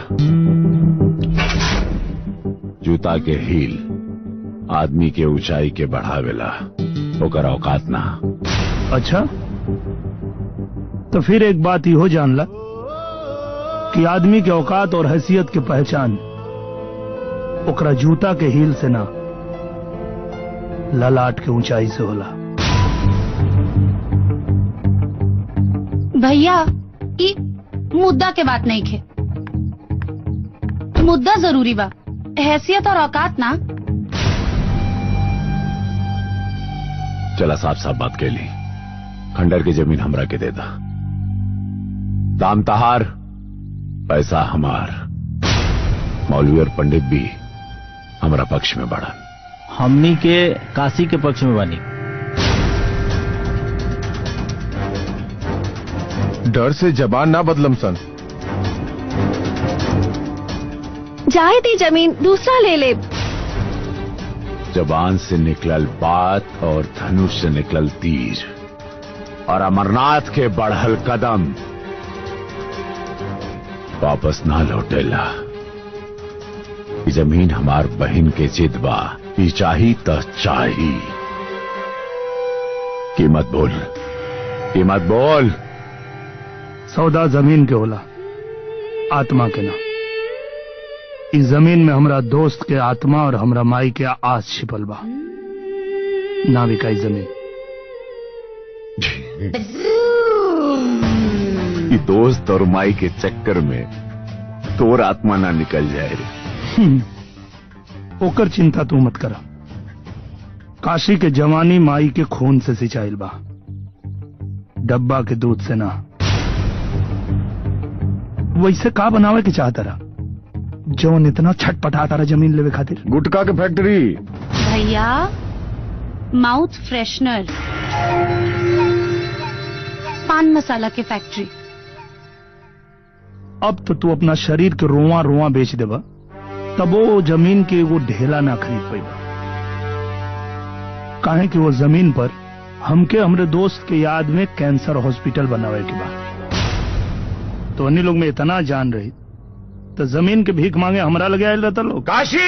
जूता के हील आदमी के ऊंचाई के बढ़ावेला ओकर औकात ना अच्छा तो फिर एक बात ही हो जान ला कि आदमी के औकात और हैसियत के पहचान ओकरा जूता के हील से ना ललाट के ऊंचाई से होला भैया ई मुद्दा के बात नहीं खे मुद्दा जरूरी बा हैसियत और औकात ना चला साफ साफ बात के ली खंडर की जमीन हमरा के दे दा दाम तहार पैसा हमार मौलवी और पंडित भी हमरा पक्ष में बढ़ा हमनी के काशी के पक्ष में बनी डर से जबान ना बदलम सन जाए दी जमीन दूसरा ले ले जबान से निकलल बात और धनुष से निकलल तीर और अमरनाथ के बढ़ल कदम वापस ना लौटेला ई जमीन हमार बहन के जिद बा ई चाही त चाही कीमत बोल कीमत बोल सौदा जमीन के होला आत्मा के ना इस जमीन में हमरा दोस्त के आत्मा और हमरा माई के आस छिपल बा ना बिकाई जमीन ई दोस्त और माई के चक्कर में तोर आत्मा ना निकल जाए रे हम्म। ओकर चिंता तू मत करा काशी के जवानी माई के खून से सिंचाइल बा डब्बा के दूध से ना वैसे का बनावे के चाहता रहा जौन इतना छटपटाता रहा जमीन लेवे खातिर गुटका के फैक्ट्री भैया माउथ फ्रेशनर पान मसाला की फैक्ट्री अब तो तू अपना शरीर के रोआ रोआ बेच देबा तब वो जमीन के वो ढेला ना खरीद पाई काहे कि वो जमीन पर हमके हमरे दोस्त के याद में कैंसर हॉस्पिटल बनावे के बा तो अन्य लोग में इतना जान रही तो जमीन के भीख मांगे हमरा लगे आयल रहता लोग काशी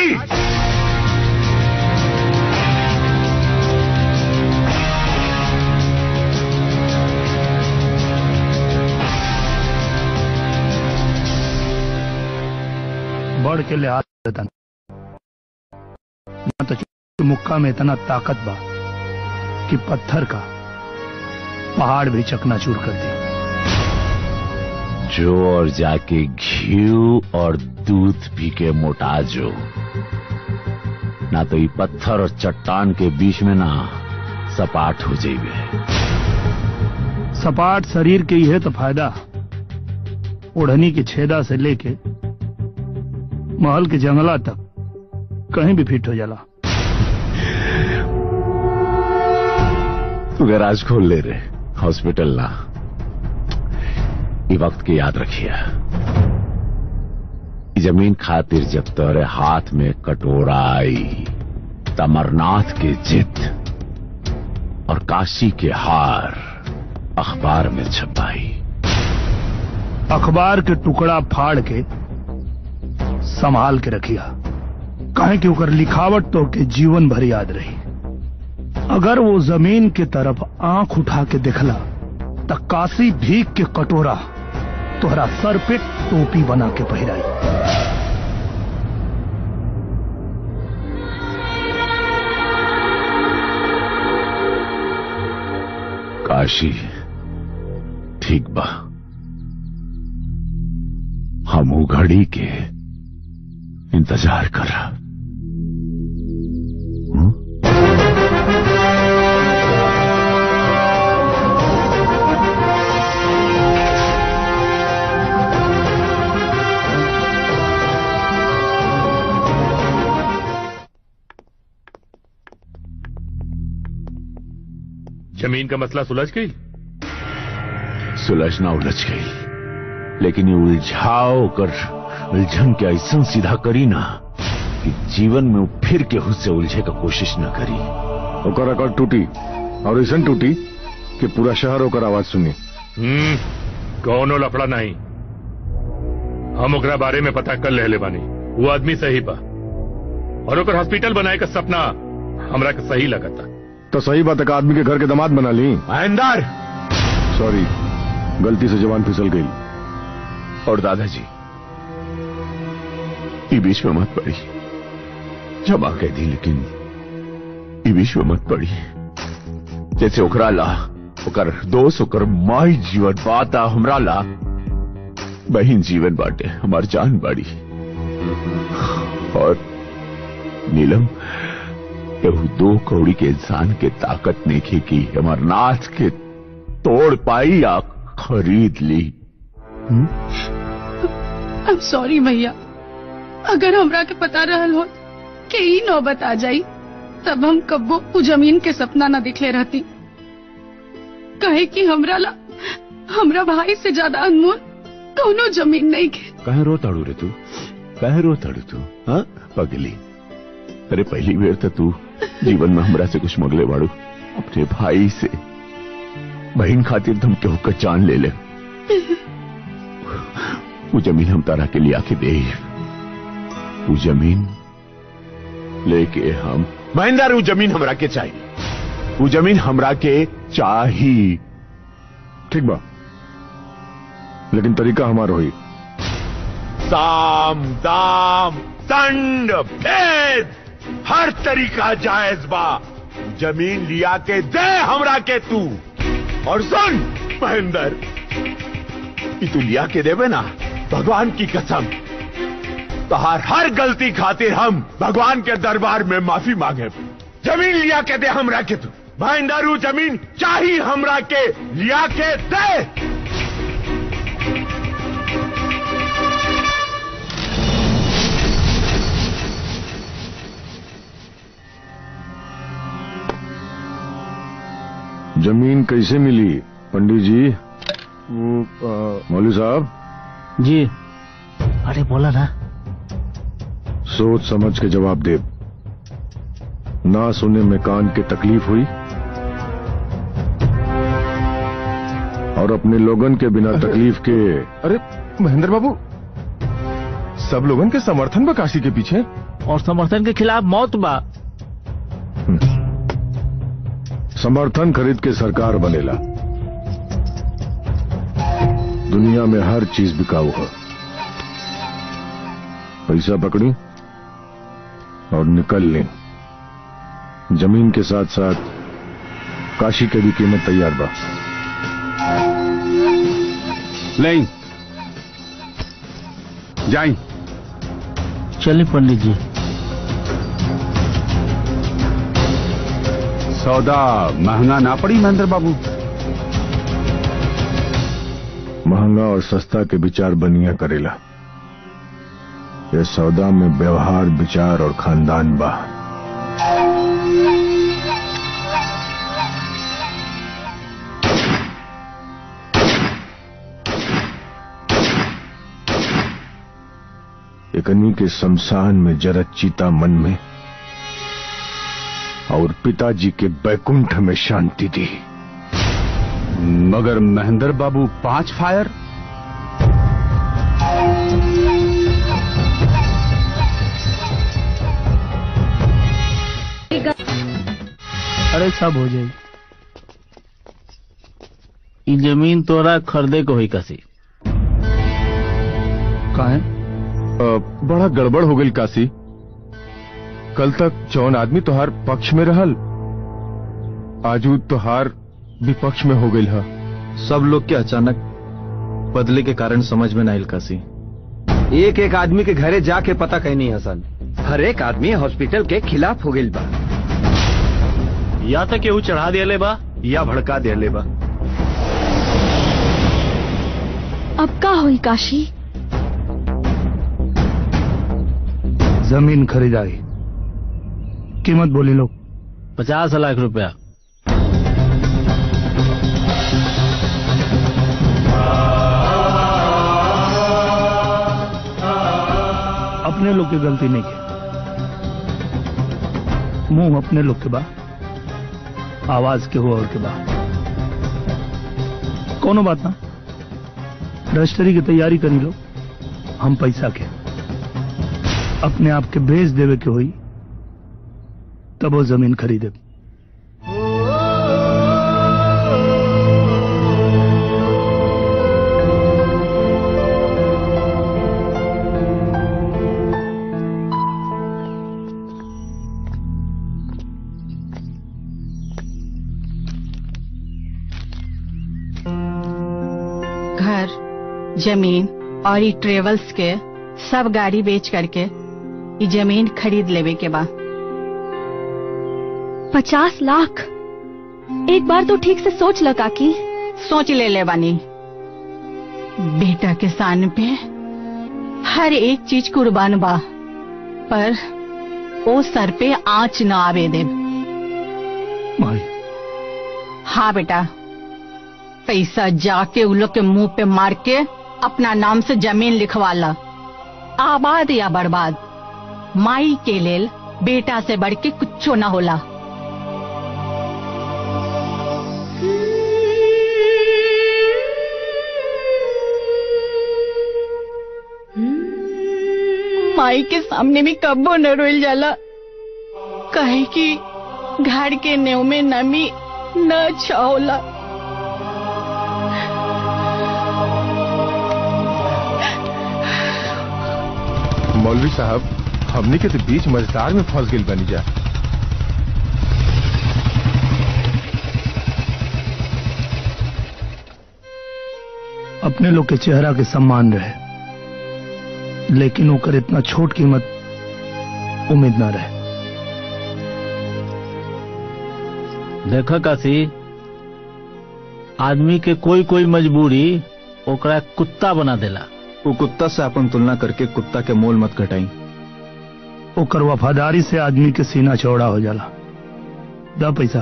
बढ़ के लिहाज रहता ना तो मुक्का में इतना ताकत बा कि पत्थर का पहाड़ भी चकनाचूर कर दी जो और जाके घी और दूध पी के मोटा जो ना तो ये पत्थर और चट्टान के बीच में ना सपाट हो जाइबे सपाट शरीर के ही है तो फायदा ओढ़नी की छेदा से लेके महल के जंगला तक कहीं भी फिट हो जाला तू गैराज खोल ले रे हॉस्पिटल ना ये वक्त की याद रखिए ई जमीन खातिर जब तोरे हाथ में कटोरा आई तमरनाथ के जिद और काशी के हार अखबार में छपाई अखबार के टुकड़ा फाड़ के संभाल के रखिया काहे कि ओकर लिखावट तो के जीवन भर याद रही अगर वो जमीन के तरफ आंख उठा के देखला त काशी भीख के कटोरा तोहरा सर पे टोपी बना के पहिराई काशी ठीक बा हम उ घड़ी के इंतजार कर रहा जमीन का मसला सुलझ गई सुलझना उलझ गई लेकिन ये उलझाओ कर उलझन के ऐसा सीधा करी ना कि जीवन में वो फिर केहू से उलझे का कोशिश न करी ओकर अकड़ टूटी और ऐसा टूटी कि पूरा शहर ओकर आवाज सुनी हम्म कौनो लफड़ा नहीं हम ओकरा बारे में पता कर ले ले बानी वो आदमी सही बा और ओकर हॉस्पिटल बनाए का सपना हमरा के सही लगता तो सही बात है कि आदमी के घर के दामाद बना ली महेंदर सॉरी गलती से जवान फिसल गई और दादाजी ये बीच में मत पड़ी क्षमा कह दी लेकिन ये बीच में मत पड़ी जैसे ओकरा ला ओकर दोस्त ओकर माई जीवन बाता हमरा ला बहिन जीवन बाटे हमार जान बाड़ी और नीलम एहू दो कौड़ी के इंसान के ताकत नहीं की हमार नाथ के तोड़ पाई या खरीद ली आई एम सॉरी भैया अगर हमरा के पता रहल हो कि ई नौबत आ जाई तब हम कब्बो उ जमीन के सपना न दिखले रहती कहे कि हमरा ला हमरा भाई से ज्यादा अनमोल कौनो जमीन नहीं के कहे रो ताड़ू रे तू कहे रो ताड़ू तू हाँ पगली अरे पहली बेर तो तू जीवन में हमरा से कुछ मगले बाड़ू अपने भाई से बहन खातिर तुम केहू का जान ले ले वो जमीन हम तारा के लिए आके दे वो जमीन लेके हम महेंद्र वो जमीन हमरा के चाहिए वो जमीन हमरा के चाहिए ठीक बा लेकिन तरीका हमारा हुई साम दाम दंड भेद हर तरीका जायज बा जमीन लिया के दे हमरा के तू और सुन महेंद्र ई तू लिया के देवे ना भगवान की कसम तहार हर गलती खातिर हम भगवान के दरबार में माफी मांगे जमीन लिया के दे हमरा के तू भाईंदारू जमीन चाही हमरा के लिया के दे जमीन कैसे मिली पंडित जी मौलवी साहब जी अरे बोला ना सोच समझ के जवाब दे ना सुने में कान के तकलीफ हुई और अपने लोगन के बिना तकलीफ के अरे महेंद्र बाबू सब लोगन के समर्थन बा काशी के पीछे और समर्थन के खिलाफ मौत बा समर्थन खरीद के सरकार बनेला दुनिया में हर चीज बिकाऊ है पैसा पकड़ी और निकल लें जमीन के साथ साथ काशी के भी कीमत तैयार बा नहीं जाई चलिए पंडित जी सौदा महंगा ना पड़ी महेंद्र बाबू महंगा और सस्ता के विचार बनिया करेला ये सौदा में व्यवहार विचार और खानदान बा एकनी के शमशान में जरत चीता मन में और पिताजी के बैकुंठ में शांति दी मगर महेंद्र बाबू पांच फायर अरे सब हो जाए ई जमीन तोरा खरीदे को हुई कसी काहे बड़ा गड़बड़ हो गई काशी कल तक जौन आदमी तोहार पक्ष में रहल आजू तोहार विपक्ष में हो गई है सब लोग के अचानक बदले के कारण समझ में ना आइल काशी एक एक आदमी के घरे जाके पता कहीं नहीं हसन हर एक आदमी हॉस्पिटल के खिलाफ हो गई बा या तो केहू चढ़ा दिया बा या भड़का दिया बा अब का हुई काशी जमीन खरीदारी कीमत बोली लोग पचास लाख रुपया अपने लोग की गलती नहीं की मुंह अपने लोग के बा आवाज के हो और के बा कोनो बात ना रजिस्ट्री की तैयारी करी लो हम पैसा के अपने आप के भेज देवे के होई तब वो जमीन खरीदे घर जमीन और ई ट्रेवल्स के सब गाड़ी बेच करके ई जमीन खरीद लेवे के बा पचास लाख एक बार तो ठीक से सोच ल काकी सोच ले ले बानी बेटा के सान पे हर एक चीज कुर्बान बा पर ओ सर पे आंच न आवे दे माई हाँ बेटा पैसा जाके उन लोग के मुंह पे मार के अपना नाम से जमीन लिखवा ला आबाद या बर्बाद माई के लेल बेटा से बढ़ के कुछो ना होला माई के सामने भी कब्बो न रोल जाला कहे कि घर के नेव में नमी न अच्छा होला मौलवी साहब हमनी के तो बीच मझधार में फंस गई बनी जा अपने लोग के चेहरा के सम्मान रहे लेकिन ओकर इतना छोट कीमत उम्मीद ना रहे देखा काशी आदमी के कोई कोई मजबूरी ओकरा कुत्ता बना देला वो कुत्ता से अपन तुलना करके कुत्ता के मोल मत घटाई ओकर वफादारी से आदमी के सीना चौड़ा हो जाला दा पैसा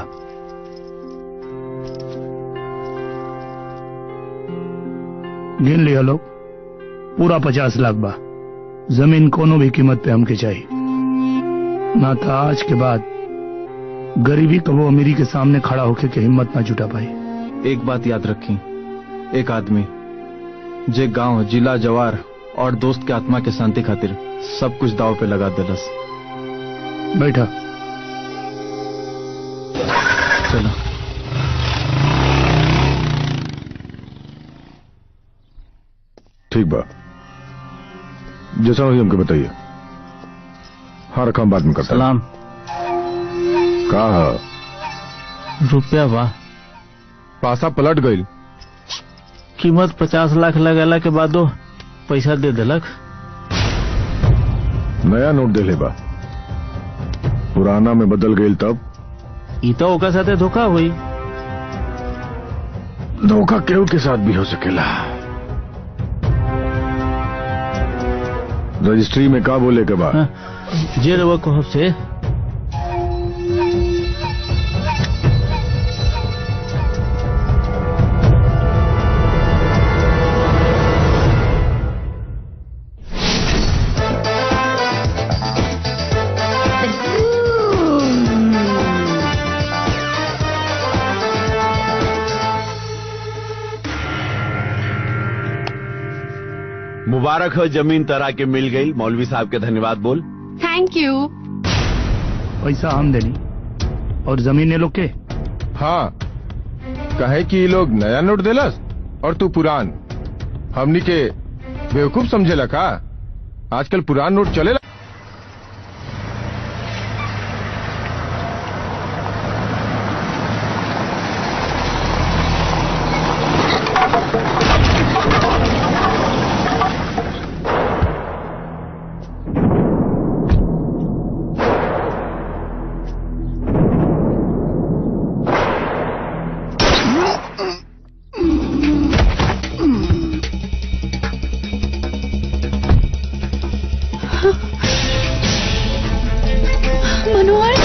गिन लिया लोग पूरा पचास लाख बा जमीन कोनो भी कीमत पे हमके चाहिए ना था आज के बाद गरीबी कबो अमीरी के सामने खड़ा होके के हिम्मत ना जुटा पाई एक बात याद रखी एक आदमी जे गांव जिला जवार और दोस्त के आत्मा के शांति खातिर सब कुछ दाव पे लगा दिलस बैठा चलो ठीक बा जैसा हुई हमको बताइए हाँ रकम बाद में करता सलाम कहा रुपया बा पासा पलट गई कीमत पचास लाख लगाला के बादो पैसा दे देलक नया नोट दे ले बा पुराना में बदल गई तब ई तो ओकर साथे धोखा हुई धोखा केहू के साथ भी हो सकेला रजिस्ट्री में का बोले के बाद जे रवा कहब से मुबारक हो जमीन तरह के मिल गई मौलवी साहब के धन्यवाद बोल थैंक यू पैसा हम देनी और जमीन लोग के हाँ कहे कि ये लोग नया नोट देलस और तू पुरान हमनी के बेवकूफ समझेला का आजकल पुरान नोट चलेला मनोहर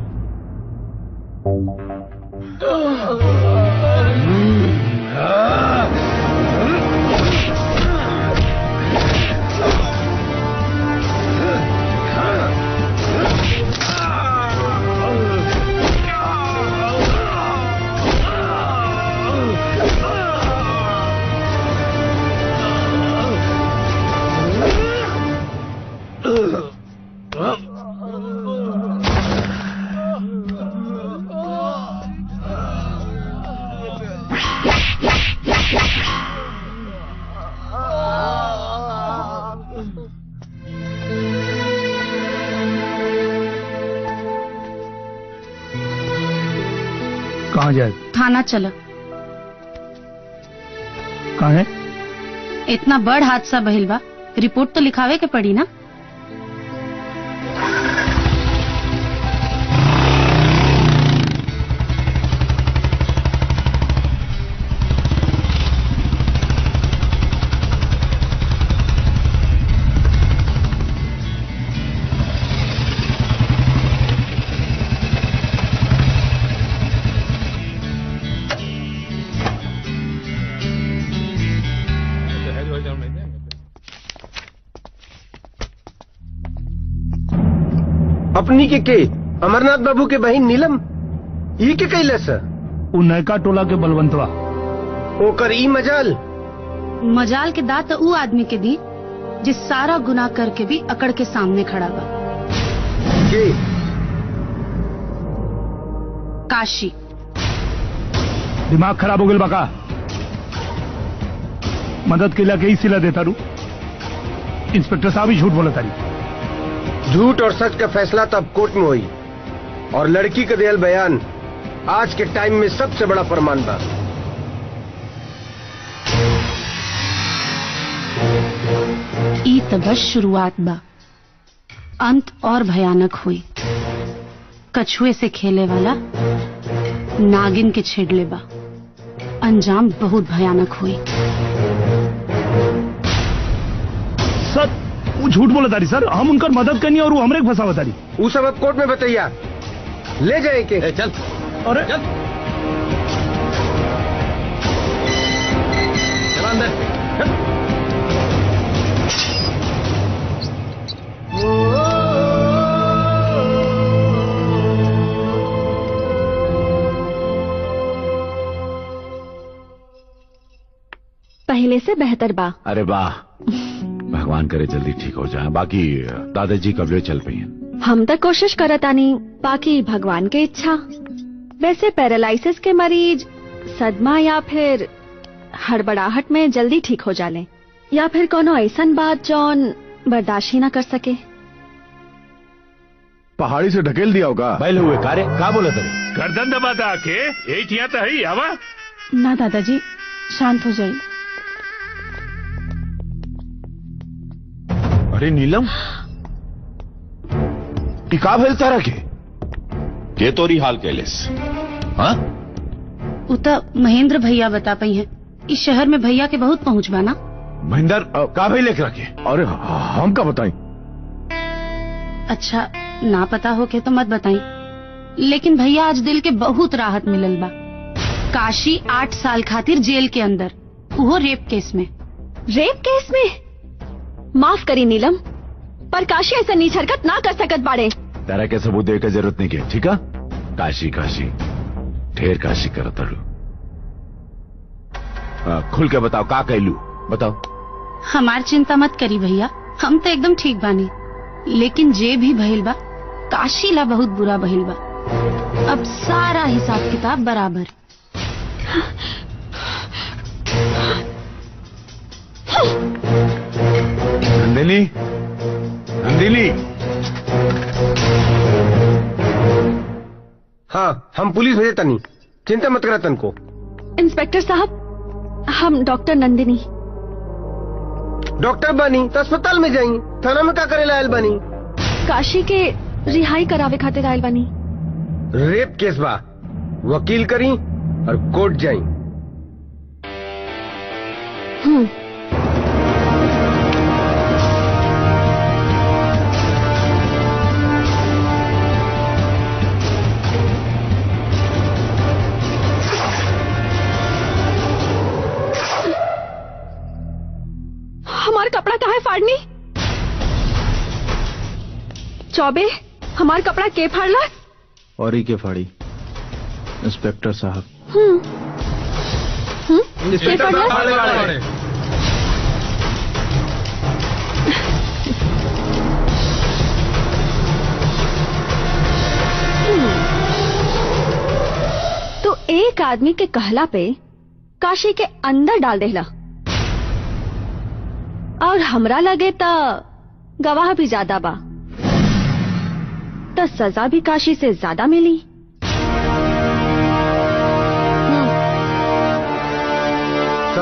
Ah! कहाँ जाए थाना चलो कहाँ है इतना बड़ हादसा भइल बा रिपोर्ट तो लिखावे के पड़ी ना अपनी के के अमरनाथ बाबू के बहन नीलम ई के कैले से उ नयका टोला के बलवंतवा ओकर ई मजाल मजाल के दात ऊ आदमी के दी जिस सारा गुनाह करके भी अकड़ के सामने खड़ा बा के काशी दिमाग खराब हो गया बका मदद के लिए ही सिला देता रू इंस्पेक्टर साहब ही झूठ बोला तारी झूठ और सच का फैसला तब कोर्ट में हुई और लड़की का दियल बयान आज के टाइम में सबसे बड़ा फरमान बा ई त बस शुरुआत बा अंत और भयानक हुई कछुए से खेले वाला नागिन के छेड़ले बा अंजाम बहुत भयानक हुई सर वो झूठ बोला तारी सर हम उनकर मदद करनी और वो हमरे के फंसावा तारी वो सब अब कोर्ट में बताइया ले जाए के चल अरे चल चल अंदर पहले से बेहतर बा अरे वाह भगवान करे जल्दी ठीक हो जाए बाकी दादाजी कबले चल पई हैं हम तो कोशिश करतानी बाकी भगवान के इच्छा वैसे पैरालिसिस के मरीज सदमा या फिर हड़बड़ाहट में जल्दी ठीक हो जाले या फिर कोनो ऐसन बात जौन बर्दाश्त ही ना कर सके पहाड़ी से ढकेल दिया होगा बैल हुए कारे का बोले तेरे गर्दन दबाता आके यही ठिया तो है आवा ना दादाजी शांत हो जाइए अरे नीलम ई का भेल तारा के के तोरी हाल कैलेस हाँ उ त महेंद्र भैया बता पई हैं इस शहर में भैया के बहुत पहुंच बा ना महेंद्र का भेल एकरा के अरे हम का बताएं अच्छा ना पता हो के तो मत बताई लेकिन भैया आज दिल के बहुत राहत मिलल बा काशी आठ साल खातिर जेल के अंदर वो रेप केस में रेप केस में माफ करी नीलम पर काशी ऐसा नीच हरकत ना कर सकत बाड़े तारा के सबूत दे के जरूरत नहीं के ठीक है काशी काशी ढेर काशी कर तड़ू आ, खुल के बताओ का कैलू बताओ हमार चिंता मत करी भैया हम तो एकदम ठीक बानी लेकिन जे भी भइल बा काशी ला बहुत बुरा भइल बा अब सारा हिसाब किताब बराबर नंदिनी नंदिनी हाँ हम पुलिस भेजे तनी चिंता मत करा तन को इंस्पेक्टर साहब हम डॉक्टर नंदिनी डॉक्टर बानी तो अस्पताल में जाई थाना में का करे लायल बानी काशी के रिहाई करावे खातिर आयल बानी रेप केस बा वकील करी और कोर्ट जाई हम्म हमार कपड़ा कहाँ है फाड़नी चौबे हमार कपड़ा के फाड़ला और ही के फाड़ी इंस्पेक्टर साहब हम्म हम्म के फाड़ला हम्म। तो एक आदमी के कहला पे काशी के अंदर डाल देला और हमरा लगे त गवाह भी ज्यादा बा त सजा भी काशी से ज्यादा मिली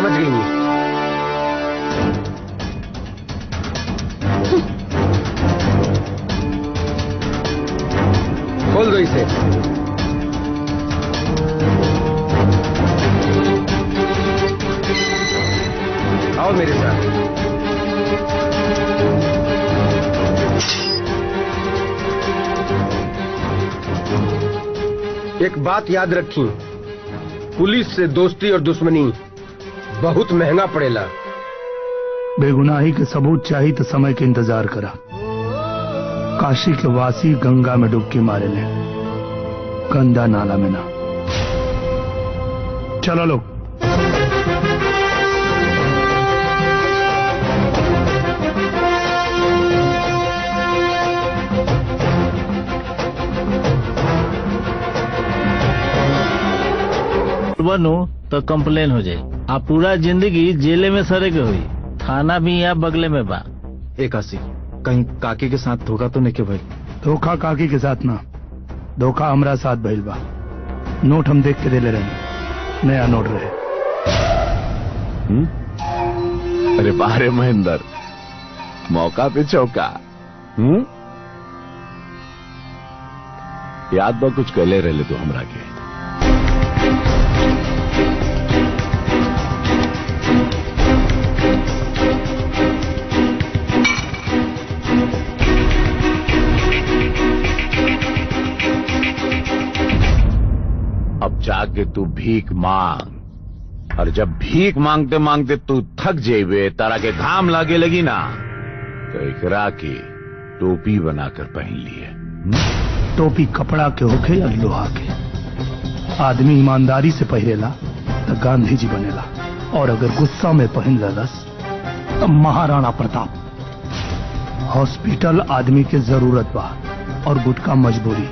समझ गई नहीं खोल दो इसे आओ मेरे साथ एक बात याद रखी पुलिस से दोस्ती और दुश्मनी बहुत महंगा पड़ेला बेगुनाही के सबूत चाहिए तो समय के इंतजार करा काशी के वासी गंगा में डुबकी मारे ले गंदा नाला में ना चलो लोग बनू तो कंप्लेन हो जाए आप पूरा जिंदगी जेले में सरे के हुई थाना भी यहाँ बगले में बा एक आसी कहीं काकी के साथ धोखा तो नहीं के भाई धोखा काकी के साथ ना धोखा हमरा साथ भइल बा नोट हम देख के दे ले रहे नया नोट रहे हम्म? अरे बारे महेंद्र मौका पे चौका हम्म याद बा कुछ कहले रहे तू हमरा के अब जाके तू भीख मांग और जब भीख मांगते मांगते तू थक जेबे तारा के घाम लागे लगी ना तो एकरा की टोपी बनाकर पहन लिए टोपी कपड़ा के होखे या लोहा के आदमी ईमानदारी से पहिरेला तो गांधी जी बनेला और अगर गुस्सा में पहन ललस तो महाराणा प्रताप हॉस्पिटल आदमी के जरूरत बा और गुटका मजबूरी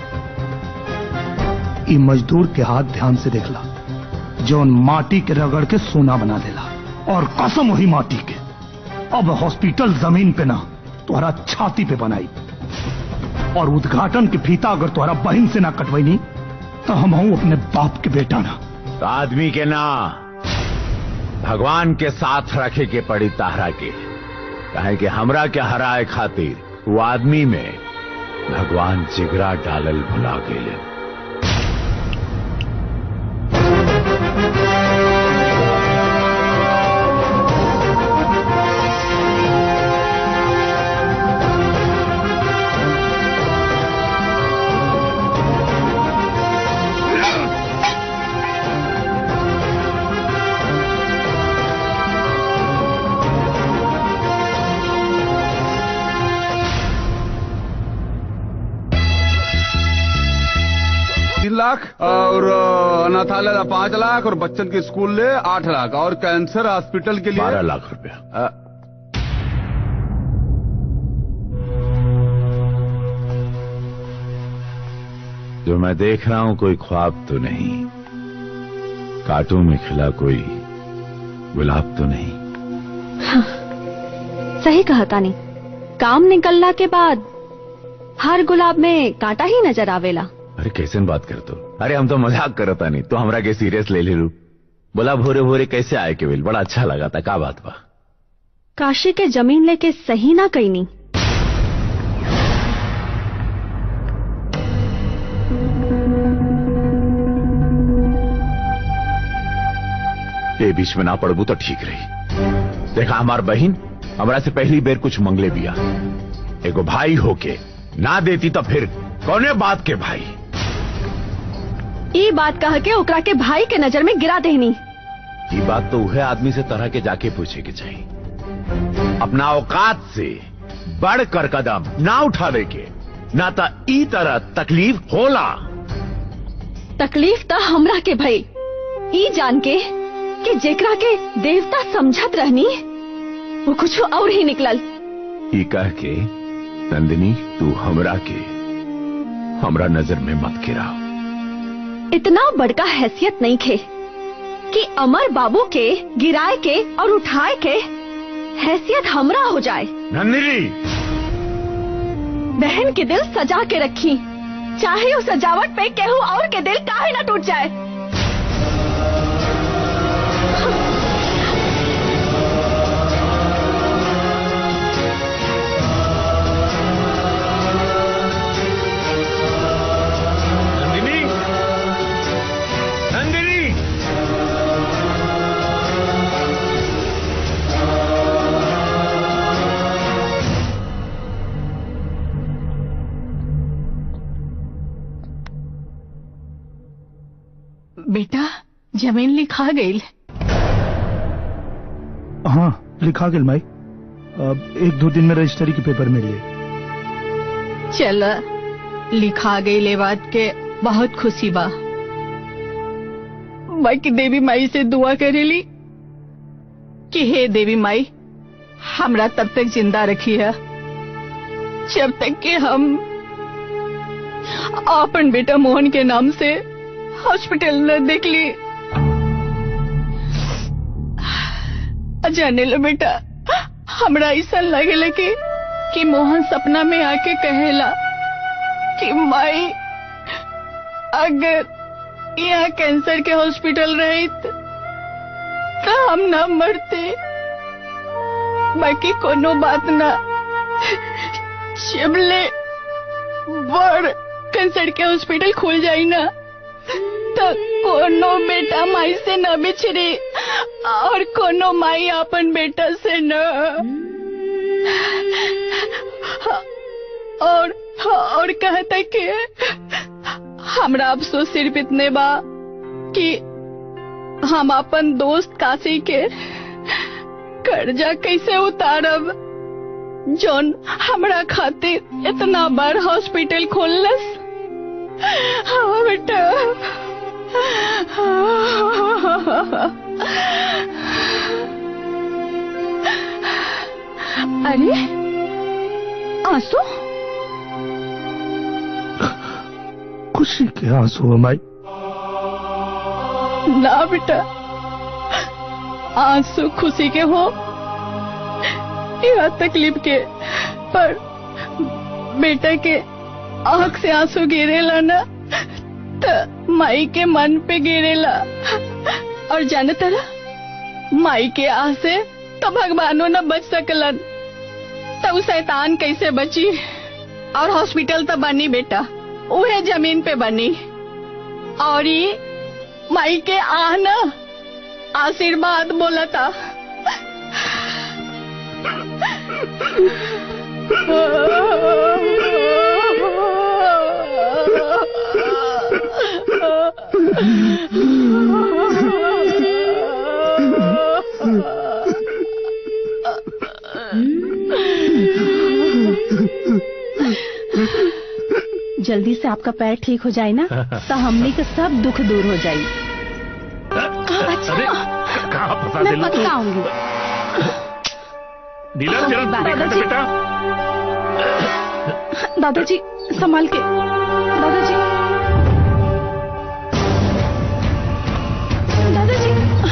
ई मजदूर के हाथ ध्यान से देखला जौन माटी के रगड़ के सोना बना देला और कसम वही माटी के अब हॉस्पिटल जमीन पे ना तुम्हारा छाती पे बनाई और उद्घाटन के फीता अगर तुम्हारा बहन से ना कटवाई तो हम हूं अपने बाप के बेटा ना तो आदमी के ना भगवान के साथ रखे के पड़ी ताहरा के कहे कि हमरा के हराए खातिर वो आदमी में भगवान जिगरा डालल भुला गेले तीन लाख और अ, अनाथालय का पांच लाख और बच्चन के स्कूल ले आठ लाख और कैंसर हॉस्पिटल के लिए बारह लाख रुपया अ, जो मैं देख रहा हूं कोई ख्वाब तो नहीं कांटों में खिला कोई गुलाब तो नहीं सही कहा तानी काम निकलला के बाद हर गुलाब में कांटा ही नजर आवेला अरे कैसे बात कर तो अरे हम तो मजाक करता नहीं तो हमरा के सीरियस ले ले रू बोला भोरे भोरे कैसे आए केवल बड़ा अच्छा लगा था का बात बा काशी के जमीन लेके सही ना कईनी ये बीच में ना पड़बू तो ठीक रही देखा हमार बहन हमरा से पहली बेर कुछ मंगले बिया एगो भाई होके ना देती तो फिर कौने बात के भाई ई बात कह के ओकरा के भाई के नजर में गिरा देनी ये बात तो वह आदमी से तरह के जाके पूछे के चाहिए अपना औकात से बढ़कर कदम ना उठावे के ना तो ई तरह तकलीफ होला तकलीफ तो हमरा के भई ई जान के कि जेकरा के देवता समझत रहनी वो कुछ और ही निकलल ई कह के नंदिनी तू हमरा के हमरा नजर में मत गिरा इतना बड़का हैसियत नहीं खे कि अमर बाबू के गिराए के और उठाए के हैसियत हमरा हो जाए नंदिनी बहन के दिल सजा के रखी चाहे उस सजावट पे केहू और के दिल काहे ना टूट जाए बेटा जमीन लिखा गई हाँ लिखा गेल माई अब एक दो दिन में रजिस्ट्री के पेपर मिल गए चल लिखा गई ले बात के बहुत खुशी बा बाकी देवी माई से दुआ करेली कि हे देवी माई हमरा तब तक जिंदा रखी है जब तक कि हम अपन बेटा मोहन के नाम से हॉस्पिटल न देख ली जाने लो बेटा हमरा ऐसा लगे कि कि मोहन सपना में आके कहेला कि माई अगर यहाँ कैंसर के हॉस्पिटल रही तो हम ना मरते बाकी कोनो बात ना शिमले बड़ कैंसर के हॉस्पिटल खुल जाई ना तो कोनो बेटा माई से न बिछड़ी और कोनो माई अपन बेटा से न और और कहता कि हमरा अफसोस सिर्फ इतने बा कि हम अपन दोस्त काशी के कर्जा कैसे उतारब जोन हमरा खातिर इतना बड़ हॉस्पिटल खोलस हाँ बेटा अरे आंसू खुशी के आंसू है माई ना बेटा आंसू खुशी के हो या तकलीफ के पर बेटा के आंख से आंसू गिरेला ना त माई के मन पे गिरेला और जाने तरह माई के आह से तो भगवानो न बच सकलन तब शैतान कैसे बची और हॉस्पिटल तो बनी बेटा उहे जमीन पे बनी और ये माई के आह न आशीर्वाद बोला था जल्दी से आपका पैर ठीक हो जाए ना तो हमने का सब दुख दूर हो जाए अरे कहाँ फंसा मैं दिला पक्का आऊंगी दिला जरा देखा था बेटा दादाजी संभाल के दादाजी दादाजी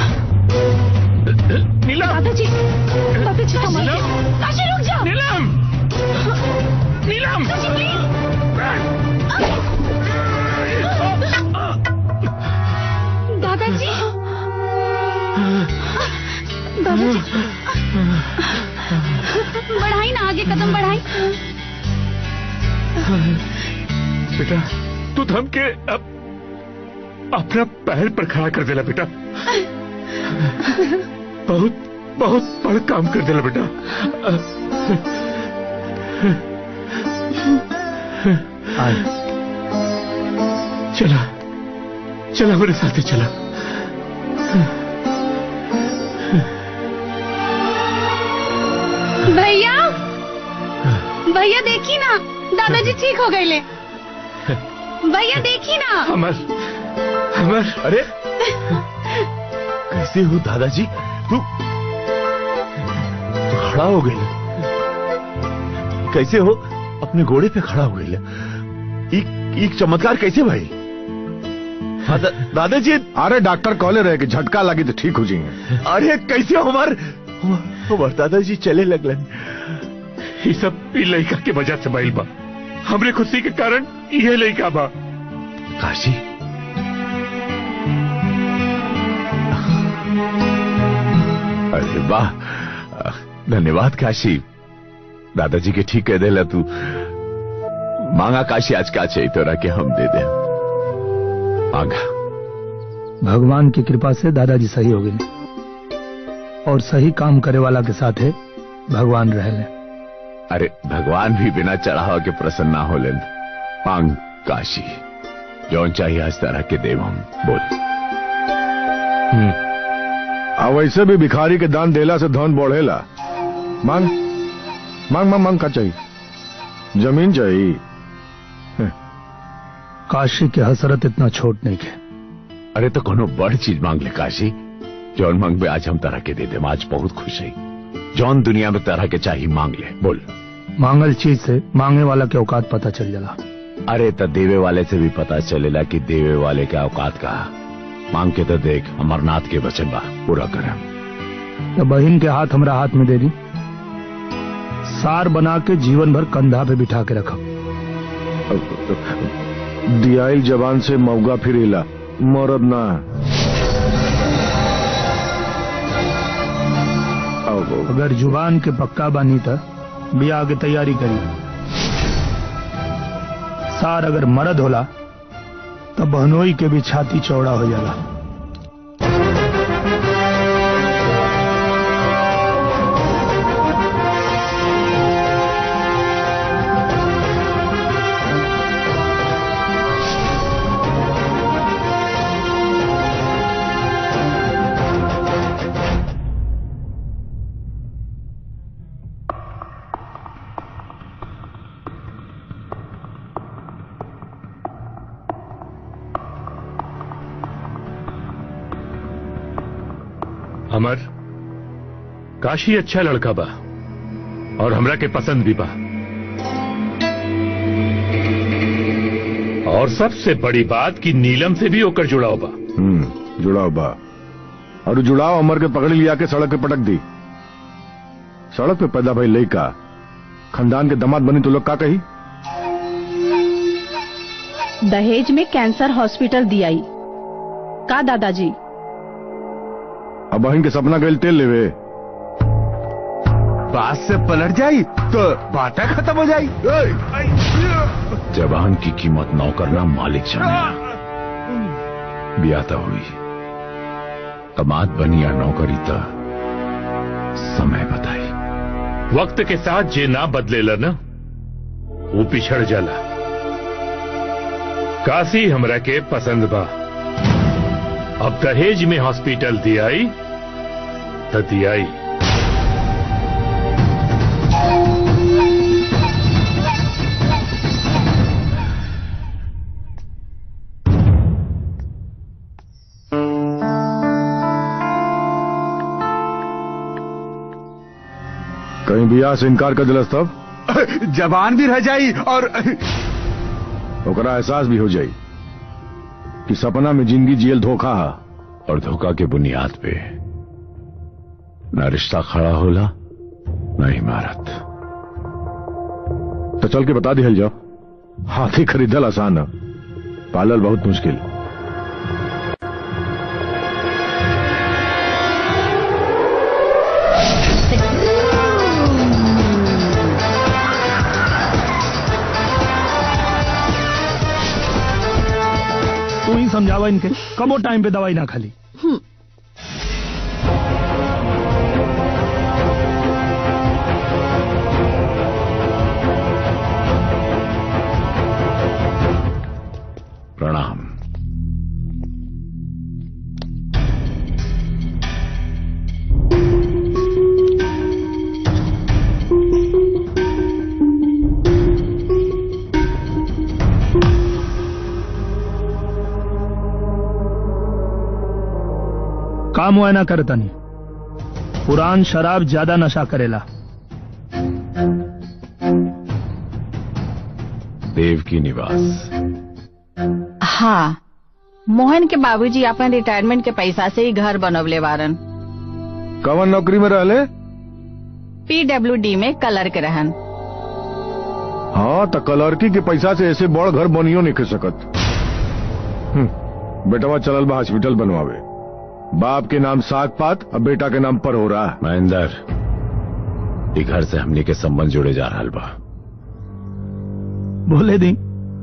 नीलम दादाजी दादाजी संभाल के काशी रुक जाओ नीलम नीलम दादाजी दादाजी बढ़ाई ना आगे कदम बढ़ाई बेटा तू थम के अब अपना पैर पर खड़ा कर देला बेटा बहुत बहुत बड़ा काम कर देला बेटा चला चला मेरे साथ ही चला भैया भैया देखी ना दादाजी ठीक हो गए ले भैया देखी ना अमर अमर अरे कैसे हो दादाजी तू तू खड़ा हो गई कैसे हो अपने घोड़े पे खड़ा हो गई एक एक चमत्कार कैसे भाई हाँ, दा, दादाजी अरे डॉक्टर कॉले रहे कि झटका लगी तो ठीक हो जाएंगे अरे कैसे हमार हमार दादाजी चले लगलन ये सब ई लड़का के वजह से भइल बा हमरे खुशी के कारण ये लड़का बा काशी अरे वाह धन्यवाद काशी दादाजी के ठीक कह देला तू मांगा काशी आज क्या चाहिए तोरा के हम दे दे मांगा भगवान की कृपा से दादाजी सही हो गए और सही काम करे वाला के साथ है भगवान रह ले अरे भगवान भी बिना चढ़ावा के प्रसन्न ना हो लेन मांग काशी जौन चाहिए आज तरह के देव हम बोल आ वैसे भी भिखारी के दान देला से धन बढ़ेला मांग मांग मांग मांग का चाहिए जमीन चाहिए काशी की हसरत इतना छोट नहीं है अरे तो कोनो बड़ चीज मांग ले काशी जौन मांग में आज हम तरह के दे दे आज बहुत खुश है जौन दुनिया में तरह के चाहिए मांग ले बोल मांगल चीज से मांगने वाला के औकात पता चल जाला अरे तो देवे वाले से भी पता चलेला कि देवे वाले के औकात का मांग के तो देख अमरनाथ के वचन बा पूरा कर तो बहन के हाथ हमरा हाथ में दे दी सार बना के जीवन भर कंधा पे बिठा के रखा दियाइल जबान से मौगा फिरेला मरद ना अगर जुबान के पक्का बानी था बियाह के तैयारी करी सार अगर मर्द होला तो बहनोई के भी छाती चौड़ा हो जाला अमर काशी अच्छा लड़का बा और हमरा के पसंद भी बा और सबसे बड़ी बात कि नीलम से भी होकर जुड़ाव बा हम्म जुड़ाव बा और जुड़ाव अमर के पकड़ लिया के सड़क पे पटक दी सड़क पे पैदा भाई लड़का खानदान के दामाद बनी तो लोग का कही दहेज में कैंसर हॉस्पिटल दियाई का दादाजी अब बहन के सपना गए तेल लेवे बात से पलट जाई तो बातें खत्म हो जाई जवान की कीमत नौकरना मालिक जाने ब्याता हुई कमात बनी या नौकरी तो समय बताई वक्त के साथ जे ना बदलेला ना वो पिछड़ जाला काशी हमरा के पसंद बा अब दहेज में हॉस्पिटल दियाई तो दियाई कहीं बियाह से इनकार कर दिलस तब जबान भी रह जाई और ओकरा एहसास भी हो जाई कि सपना में जिंदगी जियल धोखा है और धोखा के बुनियाद पे न रिश्ता खड़ा होला न इमारत तो चल के बता दिहल जाओ हाथी खरीदल आसान है पालल बहुत मुश्किल तू ही समझावा इनके कबो टाइम पे दवाई ना खाली प्रणाम काम हुआ ना करता नहीं पुरान शराब ज्यादा नशा करेला देव की निवास हाँ मोहन के बाबूजी अपन रिटायरमेंट के पैसा से ही घर बनवले बारन कवन नौकरी में रहले पीडब्ल्यूडी में कलर के रहन हाँ तो कलरकी के पैसा से ऐसे बड़ घर बनियो नहीं कर सकत हम्म, बेटवा चलल बा हॉस्पिटल बनवावे बाप के नाम साग पात और बेटा के नाम पर हो रहा है महेंद्र ये घर से हमने के संबंध जुड़े जा रहा बा बोले दी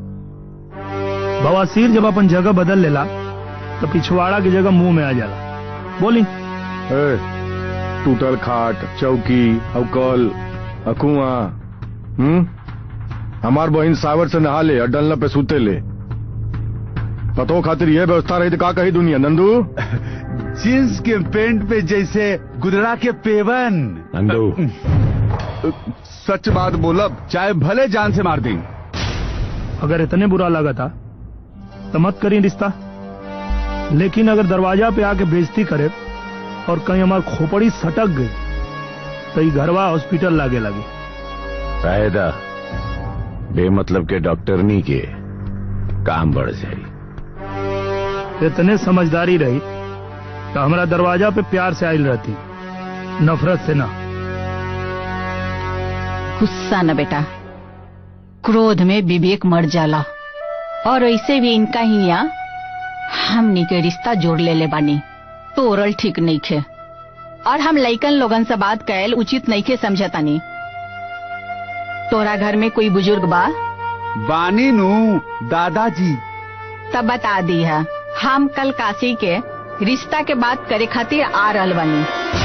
बवासीर जब अपन जगह बदल लेला तो पिछवाड़ा की जगह मुंह में आ जाला बोली ए, टूटल खाट चौकी अवकल अकुआ हम्म हमार बहन सावर से नहा ले और डलना पे सूते ले पतो खातिर यह व्यवस्था रही तो का कही दुनिया नंदू जींस के पेंट पे जैसे गुदड़ा के पेवन नंदू सच बात बोलब चाहे भले जान से मार दी अगर इतने बुरा लगा था तो मत करी रिश्ता लेकिन अगर दरवाजा पे आके बेइज्जती करे और कहीं हमार खोपड़ी सटक गई तो ये घरवा हॉस्पिटल लागे लगे फायदा बेमतलब के डॉक्टरनी के काम बढ़ जाए इतने समझदारी रही तो हमारा दरवाजा पे प्यार से आयल रहती नफरत से ना गुस्सा न बेटा क्रोध में विवेक मर जाला और ऐसे भी इनका ही यहाँ हमनी के रिश्ता जोड़ ले ले बानी तोरल ठीक नहीं खे और हम लइकन लोगन से बात कैल उचित नहीं खे समझतानी तोरा घर में कोई बुजुर्ग बा बानी नू दादाजी तब बता दी है हम कल काशी के रिश्ता के बात करे खातिर आ रहल बानी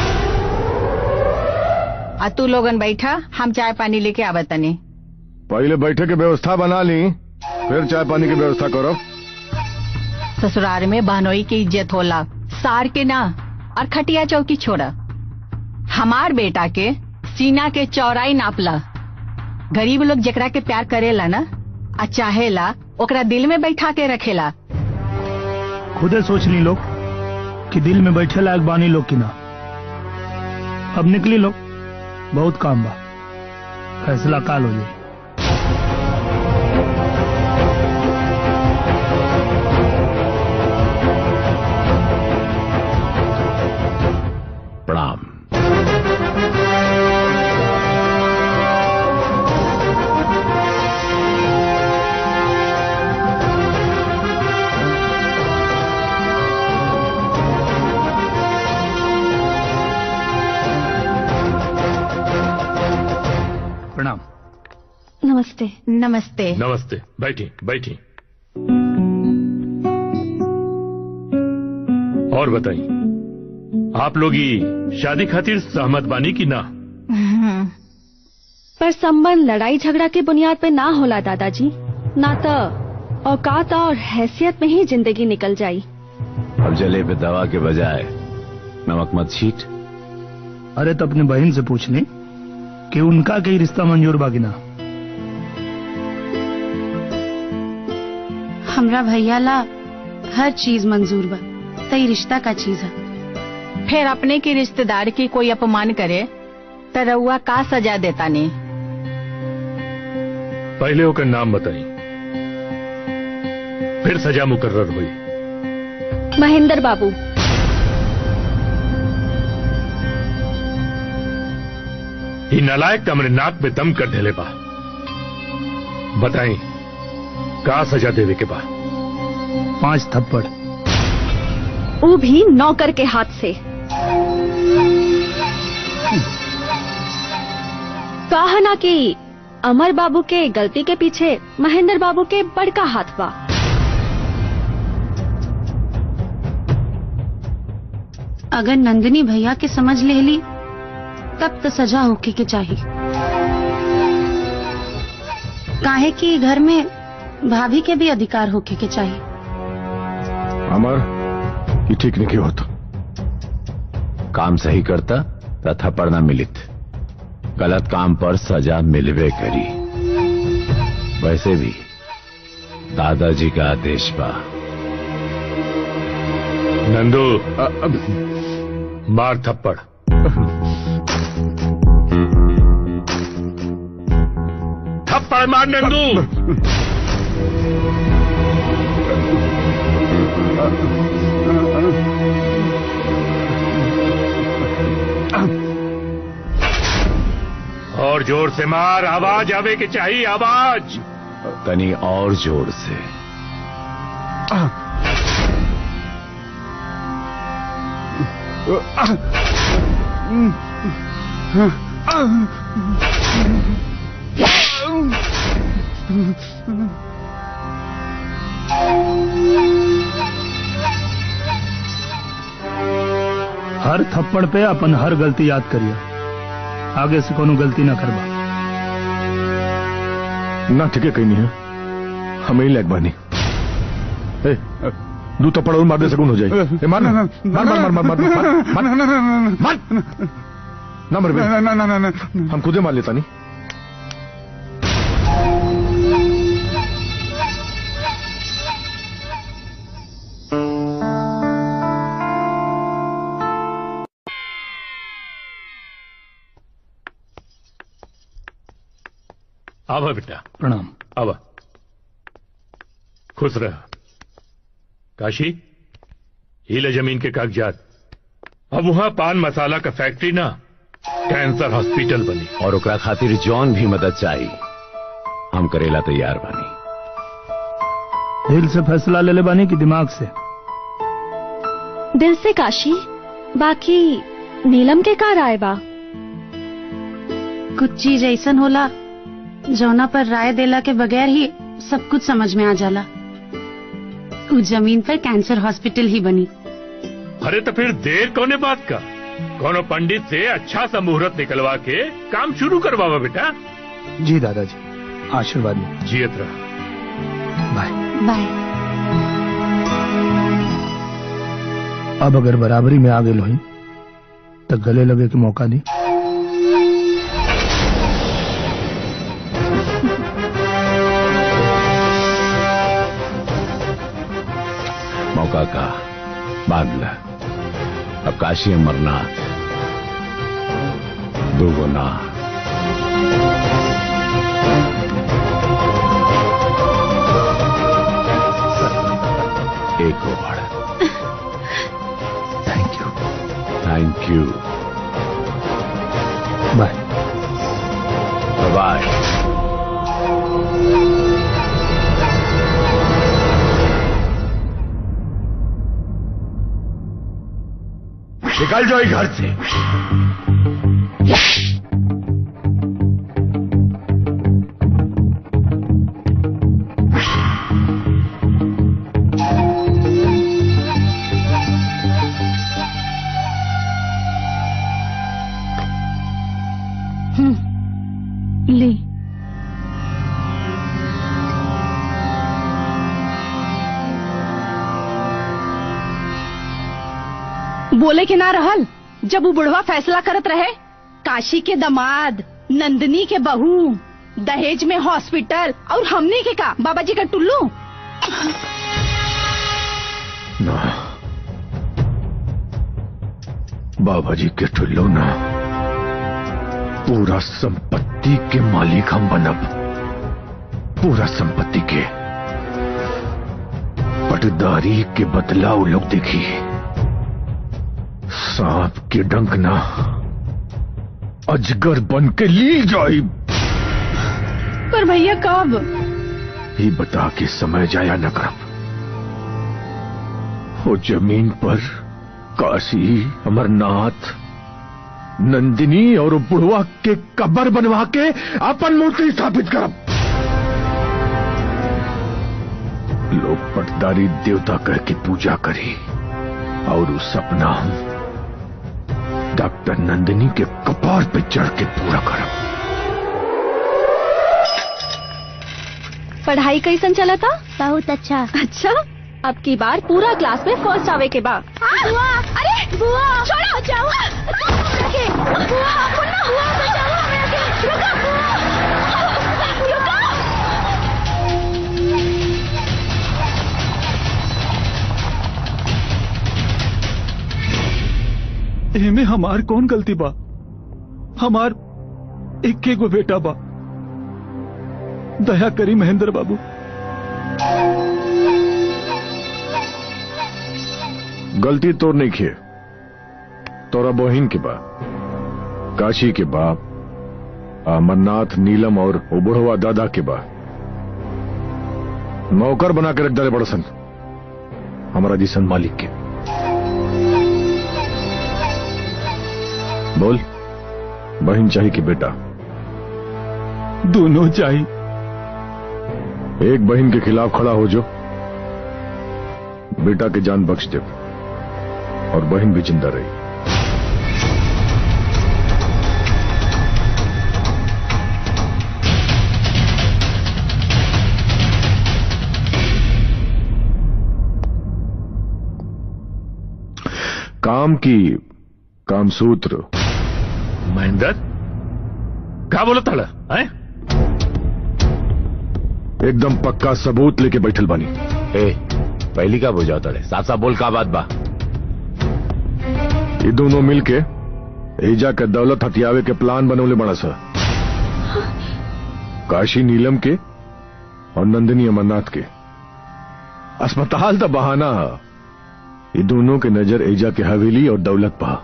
आ तू लोगन बैठा हम चाय पानी लेके आवत तनी पहले बैठे के व्यवस्था बना ली फिर चाय पानी की व्यवस्था करो ससुराल में बहनोई की इज्जत होला सार के ना और खटिया चौकी छोड़ा हमार बेटा के सीना के चौड़ाई नापला गरीब लोग जेकरा के प्यार करेला ना आ चाहेला ओकरा दिल में बैठा के रखेला खुदे सोच ली लोग कि दिल में बैठे लायक बानी लोग की ना अब निकली लोग बहुत काम बा फैसला काल हो जाए प्रणाम प्रणाम नमस्ते नमस्ते नमस्ते बैठी बैठी और बताइए आप लोग ही शादी खातिर सहमत बानी की ना पर संबंध लड़ाई झगड़ा के बुनियाद पे ना होला दादाजी ना तो औकात और हैसियत में ही जिंदगी निकल जाई अब जले पे दवा के बजाय नमक मत छीट अरे तो अपनी बहन से पूछ ली कि उनका कई रिश्ता मंजूर बाकी ना हमरा भैया ला हर चीज मंजूर बा तई रिश्ता का चीज है फिर अपने के रिश्तेदार की कोई अपमान करे तो रउआ का सजा देता ने पहले होकर नाम बताई फिर सजा मुकर्र हुई महेंद्र बाबू ही नालायक हमने नाक में दम कर ढेले बा बताई का सजा देवे के बा पांच थप्पड़ वो भी नौकर के हाथ से कहा ना कि अमर बाबू के गलती के पीछे महेंद्र बाबू के बड़का हाथ बा अगर नंदिनी भैया के समझ ले ली तब तो सजा होके के चाहिए काहे कि घर में भाभी के भी अधिकार होके के चाहिए अमर ये ठीक नहीं होता काम सही करता तथा पर न मिलित गलत काम पर सजा मिलवे करी वैसे भी दादाजी का आदेश बा नंदू मार थप्पड़ थप्पड़ मार नंदू और जोर से मार आवाज आवे के चाहिए आवाज तनी और जोर से हर थप्पड़ पे अपन हर गलती याद करिए आगे से कोनो गलती ना करबा ना ठीक है कहीं नहीं है हमें ही लग बानी ए, दू तो पड़ोल मार दे सकून हो जाए ए, मार ना मार मार मार मार मार मार मार मार ना मर बे ना ना ना ना हम खुदे मार लेता नहीं आवा बेटा प्रणाम आवा खुश रह काशी हीले जमीन के कागजात अब वहां पान मसाला का फैक्ट्री ना कैंसर हॉस्पिटल बनी और ओकरा खातिर जौन भी मदद चाहिए हम करेला तैयार बानी दिल से फैसला ले ले बानी की दिमाग से दिल से काशी बाकी नीलम के का राय बा कुछ चीज ऐसन होला जौना पर राय देला के बगैर ही सब कुछ समझ में आ जाला उ जमीन पर कैंसर हॉस्पिटल ही बनी अरे तो फिर देर कौने बात का कोनो पंडित से अच्छा सा मुहूर्त निकलवा के काम शुरू करवावा बेटा जी दादाजी आशीर्वाद में जियत रहा बाय बाय अब अगर बराबरी में आ गए लोही तो गले लगे के मौका दी मौका का बांध अब काशी अमरनाथ दुगुना एक और thank you thank you bye bye निकल जाओ घर से ले बोले के ना रहल जब वो बुढ़वा फैसला करत रहे काशी के दमाद नंदनी के बहू दहेज में हॉस्पिटल और हमने के का बाबा जी का टुल्लू ना बाबा जी के टुल्लो ना पूरा संपत्ति के मालिक हम बनब पूरा संपत्ति के पटदारी के बदला वो लोग देखी सांप के डंक ना अजगर बन के ली जाई पर भैया कब ही बता के समय जाया न करब वो जमीन पर काशी अमरनाथ नंदिनी और बुढ़वा के कब्र बनवा के अपन मूर्ति स्थापित करब लोग पटदारी देवता कह के पूजा करी और उस सपना हम डॉक्टर नंदिनी के कपार पे चढ़ के पूरा करब पढ़ाई कैसन चला था बहुत अच्छा अच्छा अब की बार पूरा क्लास में फर्स्ट आवे के बाद बुआ अरे बुआ छोड़ो बचाओ बुआ मुन्ना बुआ बचाओ हमरा के रुको बुआ रुको एमे हमार कौन गलती बा हमार इक्के गो बेटा बा दया करी महेंद्र बाबू गलती तो नहीं किए तोरा बहिन के बा काशी के बाप अमरनाथ नीलम और उबुढ़वा दादा के बा नौकर बना के रख डाले बड़सन हमारा जिसन मालिक के बोल बहन चाहिए कि बेटा दोनों चाहिए एक बहन के खिलाफ खड़ा हो जो बेटा के जान बख्श दे और बहन भी जिंदा रही काम की कामसूत्र महेंद्र क्या बोला ताड़ा है एकदम पक्का सबूत लेके बैठल बानी ए पहली का बुझाओ तड़े साफ साफ बोल का बात बा ये दोनों मिलके एजा के दौलत हथियावे के प्लान बनौले बड़ा सा काशी नीलम के और नंदिनी अमरनाथ के अस्पताल तो बहाना है ये दोनों के नजर एजा के हवेली और दौलत पा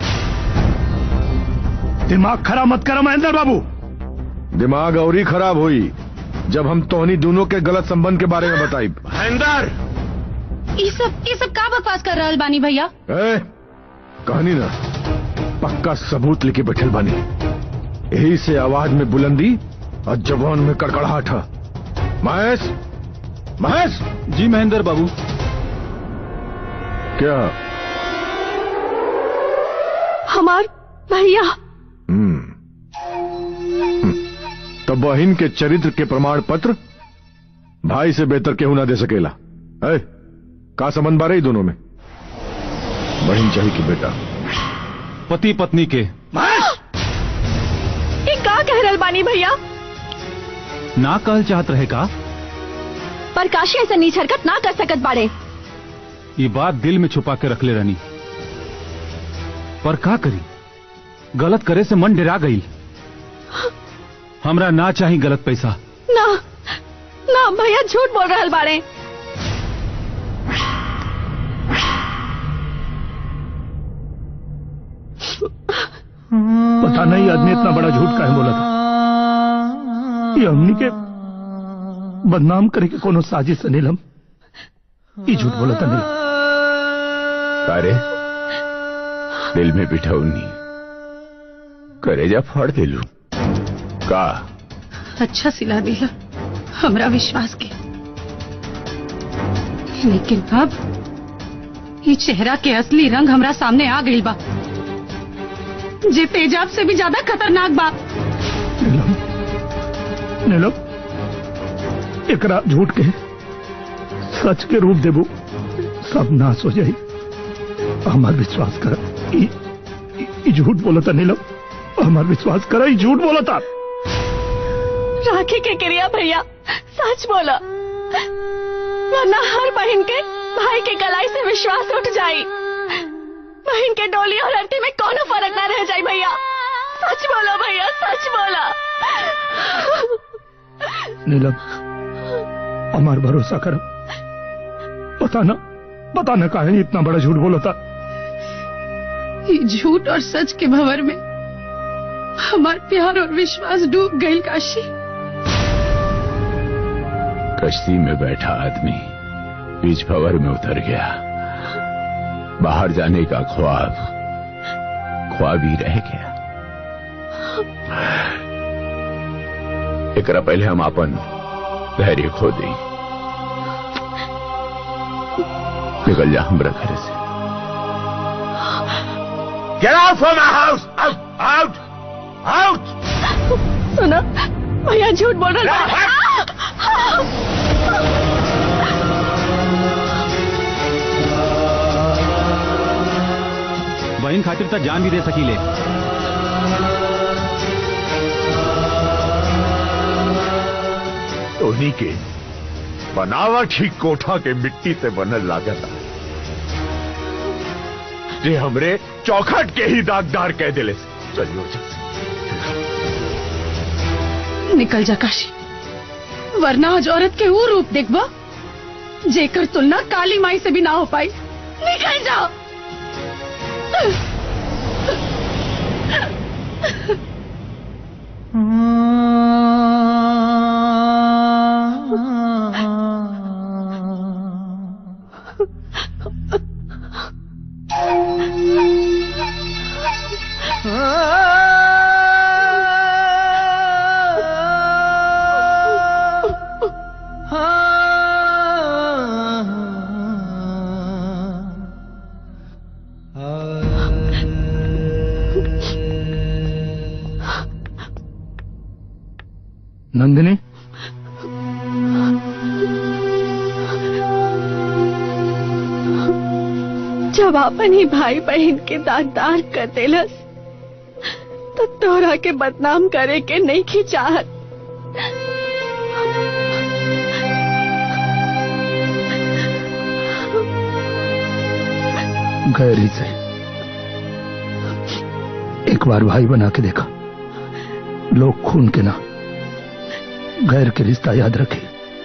दिमाग खराब मत करो महेंद्र बाबू दिमाग और ही खराब हुई जब हम तोहनी दोनों के गलत संबंध के बारे में बताई महेंद्र ये सब ये सब का बकवास कर रहल बानी भैया ए, कहानी ना पक्का सबूत लेके बैठल बानी यही से आवाज में बुलंदी और जवान में कड़कड़ाहट है महेश महेश जी महेंद्र बाबू क्या हमार भैया हम्म हम्म। तो बहिन के चरित्र के प्रमाण पत्र भाई से बेहतर केहू ना दे सकेला है का संबंध बारे दोनों में बहिन चाहिए कि बेटा पति पत्नी के ये का कह रहल बानी भैया ना कहल चाहत रहे का पर काशी ऐसा नीच हरकत ना कर सकत बाड़े ये बात दिल में छुपा के रख ले रानी पर का करी गलत करे से मन डरा गई हमरा ना चाही गलत पैसा ना ना भैया झूठ बोल रहल बाड़े पता नहीं आदमी इतना बड़ा झूठ काहे बोला था ये हमनी के बदनाम करे के कोनो साजिश अनिल हम ये झूठ बोला था नहीं अरे दिल में बिठाऊनी करेजा फाड़ दे लू का अच्छा सिला दिला हमरा विश्वास के लेकिन अब ये चेहरा के असली रंग हमरा सामने आ गई बा जे तेजाब से भी ज्यादा खतरनाक बा नीलम एकरा झूठ के सच के रूप देबू सब नाश हो जाई हमार विश्वास कर ई ई- ई झूठ बोला था नीलम हमार विश्वास कर ई झूठ बोला था राखी के क्रिया भैया सच बोला वरना हर बहन के भाई के कलाई से विश्वास उठ जाई बहन के डोली और अंटी में कोनो फर्क ना रह जाई भैया सच बोलो भैया सच बोला नीलम हमार भरोसा कर पता ना पता ना काहे इतना बड़ा झूठ बोला था ये झूठ और सच के भंवर में हमार प्यार और विश्वास डूब गई काशी कश्ती में बैठा आदमी बीच भंवर में उतर गया बाहर जाने का ख्वाब ख्वाब ही रह गया एकरा पहले हम अपन धैर्य खो दी निकल जा हमरा घर से Get out from my house! Out! Out! Out! सुनो भैया झूठ बोल रहा बहन खातिर तो जान भी दे सकीले उन्हीं के बनावट ही कोठा के मिट्टी से बनल लागत जे हमरे चौखट के ही दागदार कह दिले चलियो निकल जा काशी वरना आज औरत के वो रूप देखबा जेकर तुलना काली माई से भी ना हो पाई निकल जाओ नंदिनी जब अपन ही भाई बहन के दागदार कर देलस तो तोरा के बदनाम करे के नहीं की चाहत गैर ही से एक बार भाई बना के देखा लोग खून के ना गैर के रिश्ता याद रखे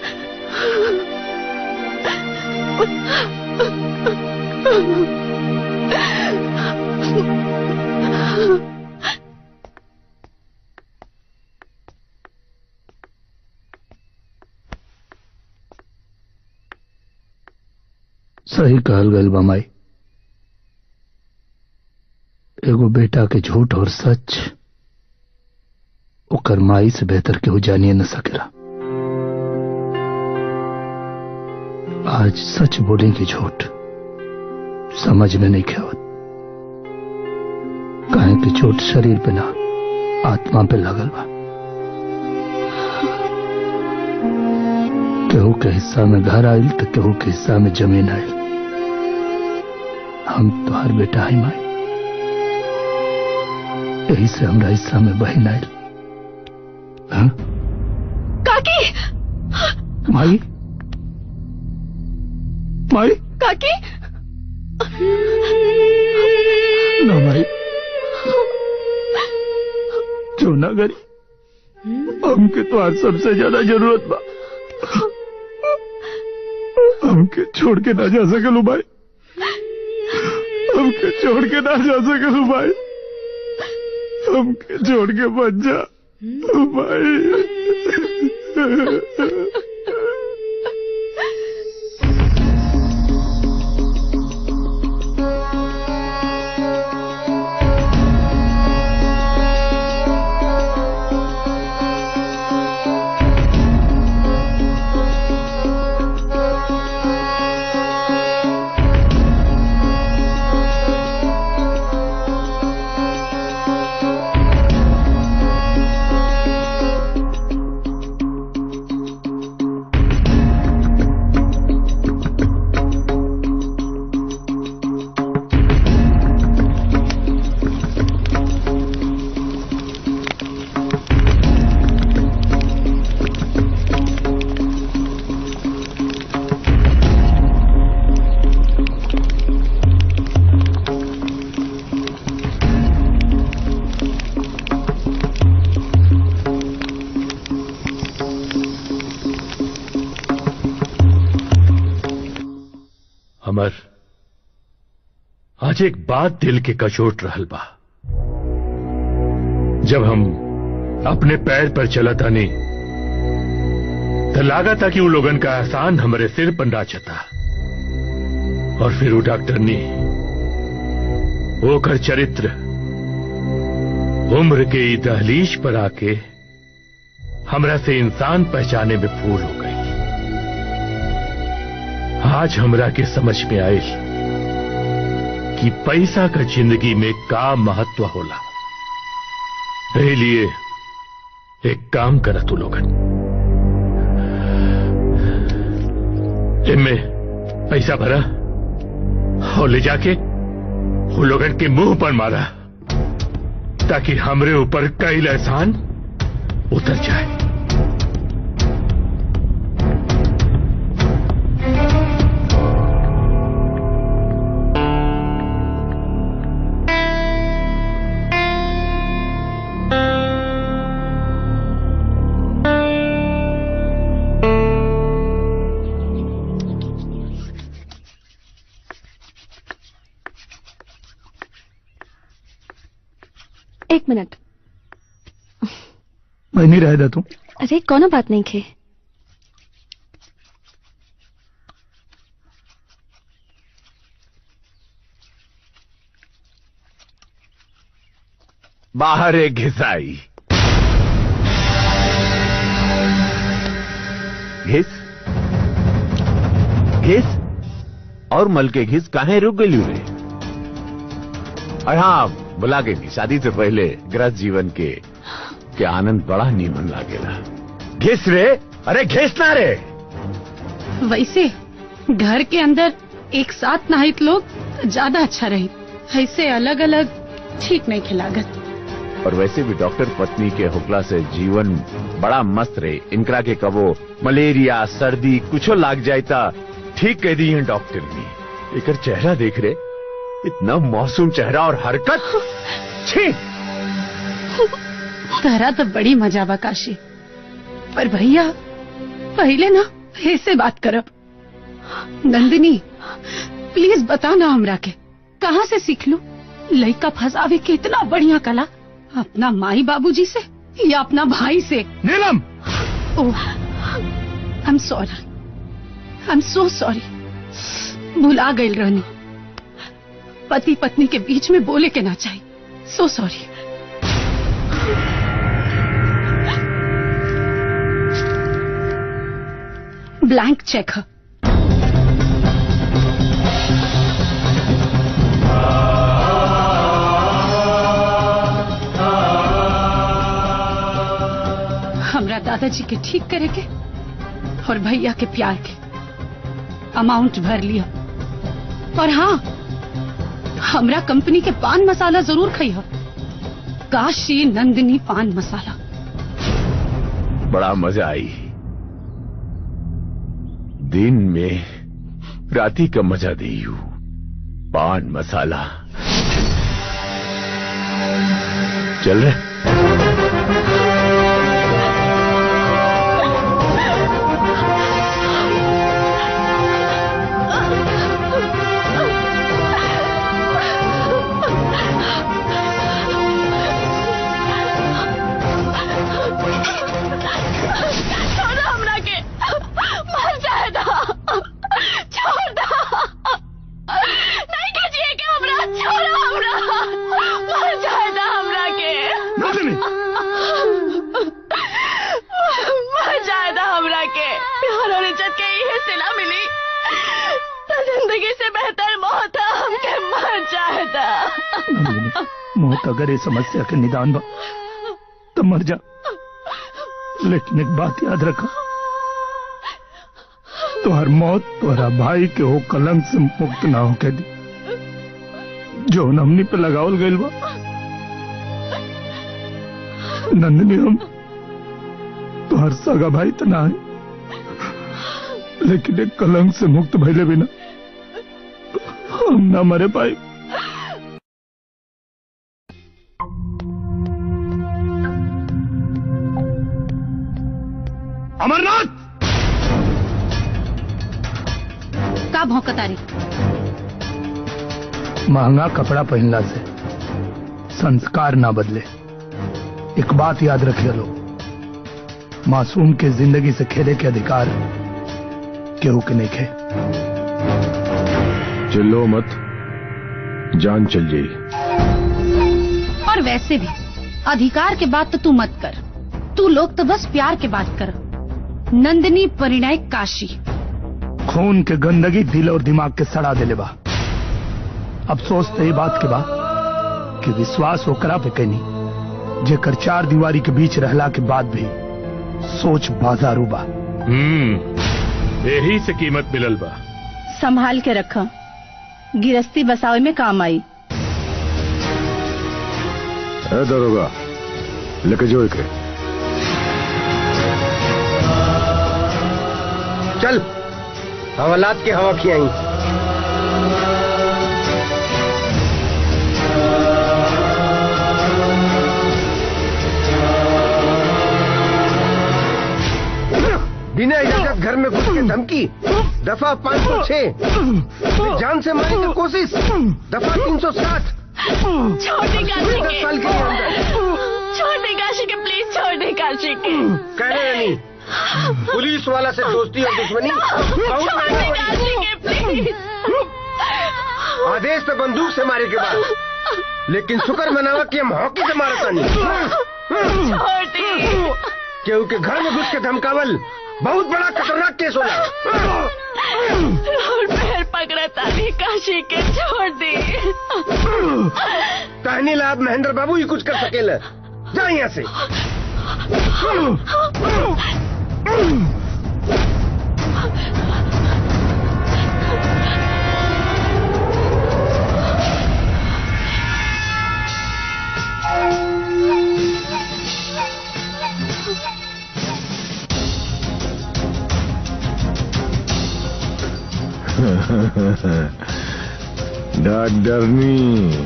सही कहल गल बमाई एगो बेटा के झूठ और सच ओकर माई से बेहतर केहू जानिए न सकेला आज सच बोले की झूठ समझ में नहीं खेवत काहे कि चोट शरीर पे ना आत्मा पे लगल बा केहू के हिस्सा में घर आयल तो केहू के हिस्सा में जमीन आयल हम तुहार बेटा है माई यही से हमरा हिस्सा में बहन आयल हाँ? काकी माई माई काकी ना माई चोना गरी हमके तो आज सबसे ज्यादा जरूरत बा हमके छोड़ के ना जा सकलू भाई हमके छोड़ के ना जा सकलू भाई हमके छोड़ के बच जा भाई अमर आज एक बात दिल के कचोट रहल बा जब हम अपने पैर पर चलत आनी तो लागा था कि उन लोगन का एहसान हमारे सिर पर नाचता और फिर वो डॉक्टर ने वो कर चरित्र उम्र के ई दहलीज पर आके हमरा से इंसान पहचाने में भूल हो गई आज हमरा के समझ में आयल कि पैसा का जिंदगी में का महत्व होला एही लिए एक काम करा तू लोगन इनमें पैसा भरा और ले जाके वो लोगन के मुंह पर मारा ताकि हमरे ऊपर कई एहसान उतर जाए एक मिनट मैं नहीं रह तू अरे कोनो बात नहीं खे बाहर एक घिसाई घिस घिस और मल के घिस काहे रुक गई रे और हाँ बुला के थी शादी से पहले गृहस्थ जीवन के के आनंद बड़ा नीमन लागेला घिस रे अरे घिस ना रे वैसे घर के अंदर एक साथ नाहित लोग तो ज्यादा अच्छा रही ऐसे अलग अलग ठीक नहीं खिलागत और वैसे भी डॉक्टर पत्नी के हुक्ला से जीवन बड़ा मस्त रहे इनकरा के कबो मलेरिया सर्दी कुछो लाग जाता ठीक कह दी है डॉक्टर ने एकर चेहरा देख रहे इतना मासूम चेहरा और हरकत छी तहरा तो बड़ी मजा बा काशी पर भैया पहले ना ऐसे बात करब नंदिनी प्लीज बता ना हमरा के कहाँ से सीख लू लड़का फंसावे के इतना बढ़िया कला अपना माई बाबूजी से या अपना भाई से Neelam oh I am sorry I am so sorry भुला गई रहनी पति पत्नी के बीच में बोले के ना चाहिए सो सॉरी ब्लैंक चेक है हमरा दादाजी के ठीक करे के और भैया के प्यार के अमाउंट भर लिया और हाँ हमरा कंपनी के पान मसाला जरूर खाइह काशी नंदिनी पान मसाला बड़ा मजा आई दिन में राती का मजा दी हूँ पान मसाला चल रहे छोड़ हमरा के मर जाए दा छोड़ दा नहीं के जिए के हमरा छोड़ हमरा मर जाए दा हमरा के मर जाए दा हमरा के प्यार और इज्जत के इहे सिला मिली तो जिंदगी से बेहतर मौत है हमके मर जाए दा नंदिनी मौत अगर ये समस्या के निदान बा तो मर जा लेकिन एक बात याद रखा तुम्हार मौत तुम्हारा भाई के हो कलंक से मुक्त ना होके दी जो नमनी पे लगावल गइल बा नंदिनी हम तुहार सगा भाई तो ना है लेकिन एक कलंक से मुक्त भइले बिना हम ना मरे पाई अमरनाथ का भौंकतारी महंगा कपड़ा पहनला से संस्कार ना बदले एक बात याद रखिए लोग मासूम के जिंदगी से खेले के अधिकार केहू के नहीं खे चिल्लो मत जान चल जाई और वैसे भी अधिकार के बात तो तू मत कर तू लोग तो बस प्यार के बात कर नंदिनी परिणय काशी खून के गंदगी दिल और दिमाग के सड़ा देले बा अफसोस तो ये बात के बा कि विश्वास ओकरा पे कैनी जेकर चार दीवारी के बीच रहला के बाद भी सोच बाजारू बा हम्म यही से कीमत मिलल बा संभाल के रखा गिरस्ती बसावे में काम आई है दरोगा लेके जो एक चल हवालात के हवा खियाई बिना इजाजत घर में घुस के धमकी दफा पाँच सौ छह जान से मारने की कोशिश दफा तीन सौ साठ छोटी काशी दस के साल के लिए अंदर छोटी काशी के प्लीज छोटी काशी के कह रहे नहीं पुलिस वाला से दोस्ती और दुश्मनी बहुत छोटी महंगा काशी के प्लीज पड़ी। आदेश पे बंदूक से मारे के बाद लेकिन शुक्र मनावा कि हम हॉकी से मारता नहीं छोटी केहू के घर में घुस के धमकावल बहुत बड़ा खतरनाक केस होला रोड पैर पकड़ा तारी काशी के छोड़ दी कहनी लाभ महेंद्र बाबू ही कुछ कर सकेला जा यहाँ से डॉक्टरनी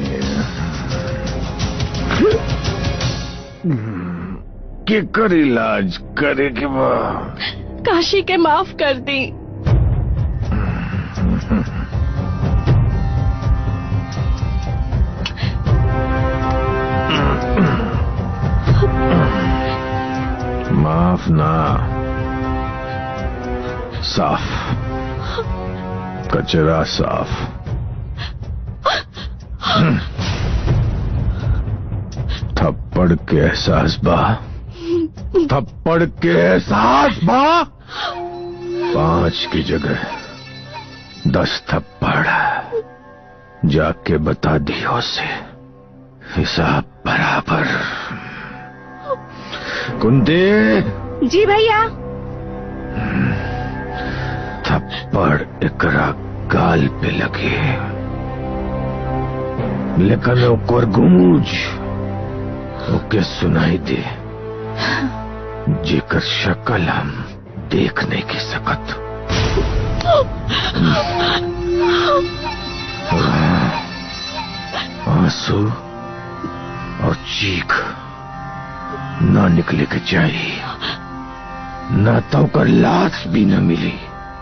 केकर इलाज करे के बा काशी के माफ कर दी माफ ना साफ कचरा साफ थप्पड़ के एहसास बा थप्पड़ के एहसास बा पांच की जगह दस थप्पड़ जाके बता दियो से हिसाब बराबर कुंती जी भैया थप्पड़ एकरा गाल पे लगे लेकिन ओकर गूंज ओके सुनाई दे जेकर शक्ल हम देख नहीं के सकत आंसू और चीख ना निकले के चाहिए ना तो ओकर लाश भी न मिली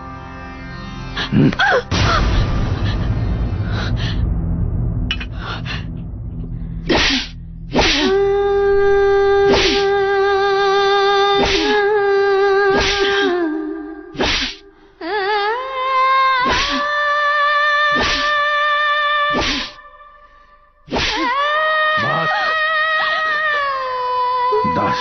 बस दस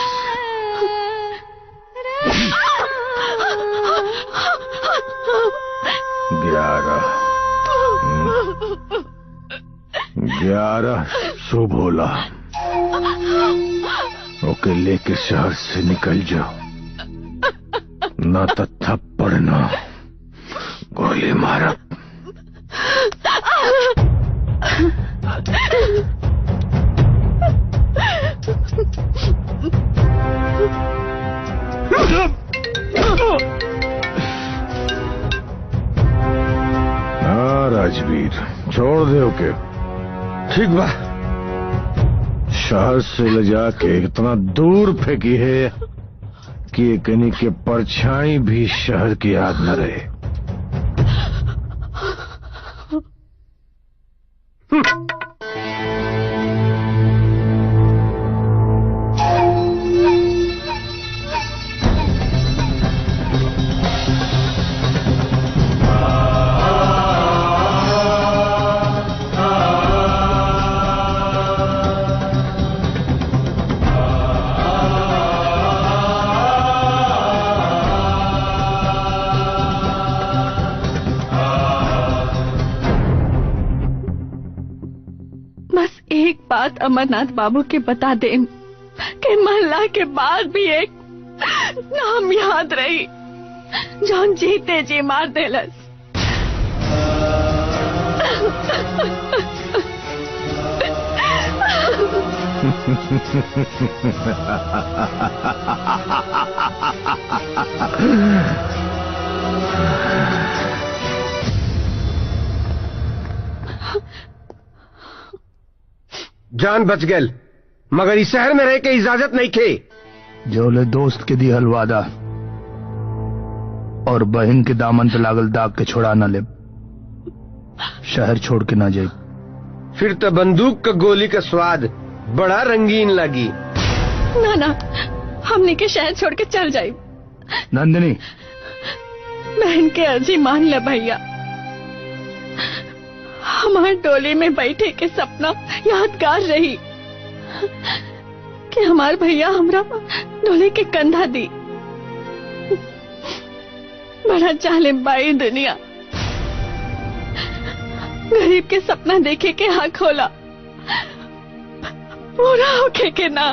ग्यारह ग्यारह शुभ होला ओके लेके शहर से निकल जाओ ना तो थप्पड़ ना गोली मारा हाँ राजवीर छोड़ दे ओके ठीक बा शहर से ले जाके इतना दूर फेंकी है कि कहीं के परछाई भी शहर की याद न रहे बस एक बात अमरनाथ बाबू के बता दे कि महल्ला के बाद भी एक नाम याद रही जौन जीते जी मार देलस जान बच गल मगर इस शहर में रह के इजाजत नहीं खे जोले दोस्त के दी हलवादा और बहन के दामन पे लागल दाग के छोड़ा न ले शहर छोड़ के ना जाए फिर तो बंदूक का गोली का स्वाद बड़ा रंगीन लगी ना ना हमने के शहर छोड़ के चल जाए नंदिनी बहन के अर्जी मान ले भैया हमार डोली में बैठे के सपना यादगार रही कि हमार भैया हमरा डोली के कंधा दी बड़ा जालिम बाई दुनिया गरीब के सपना देखे के हाँ खोला पूरा होके के ना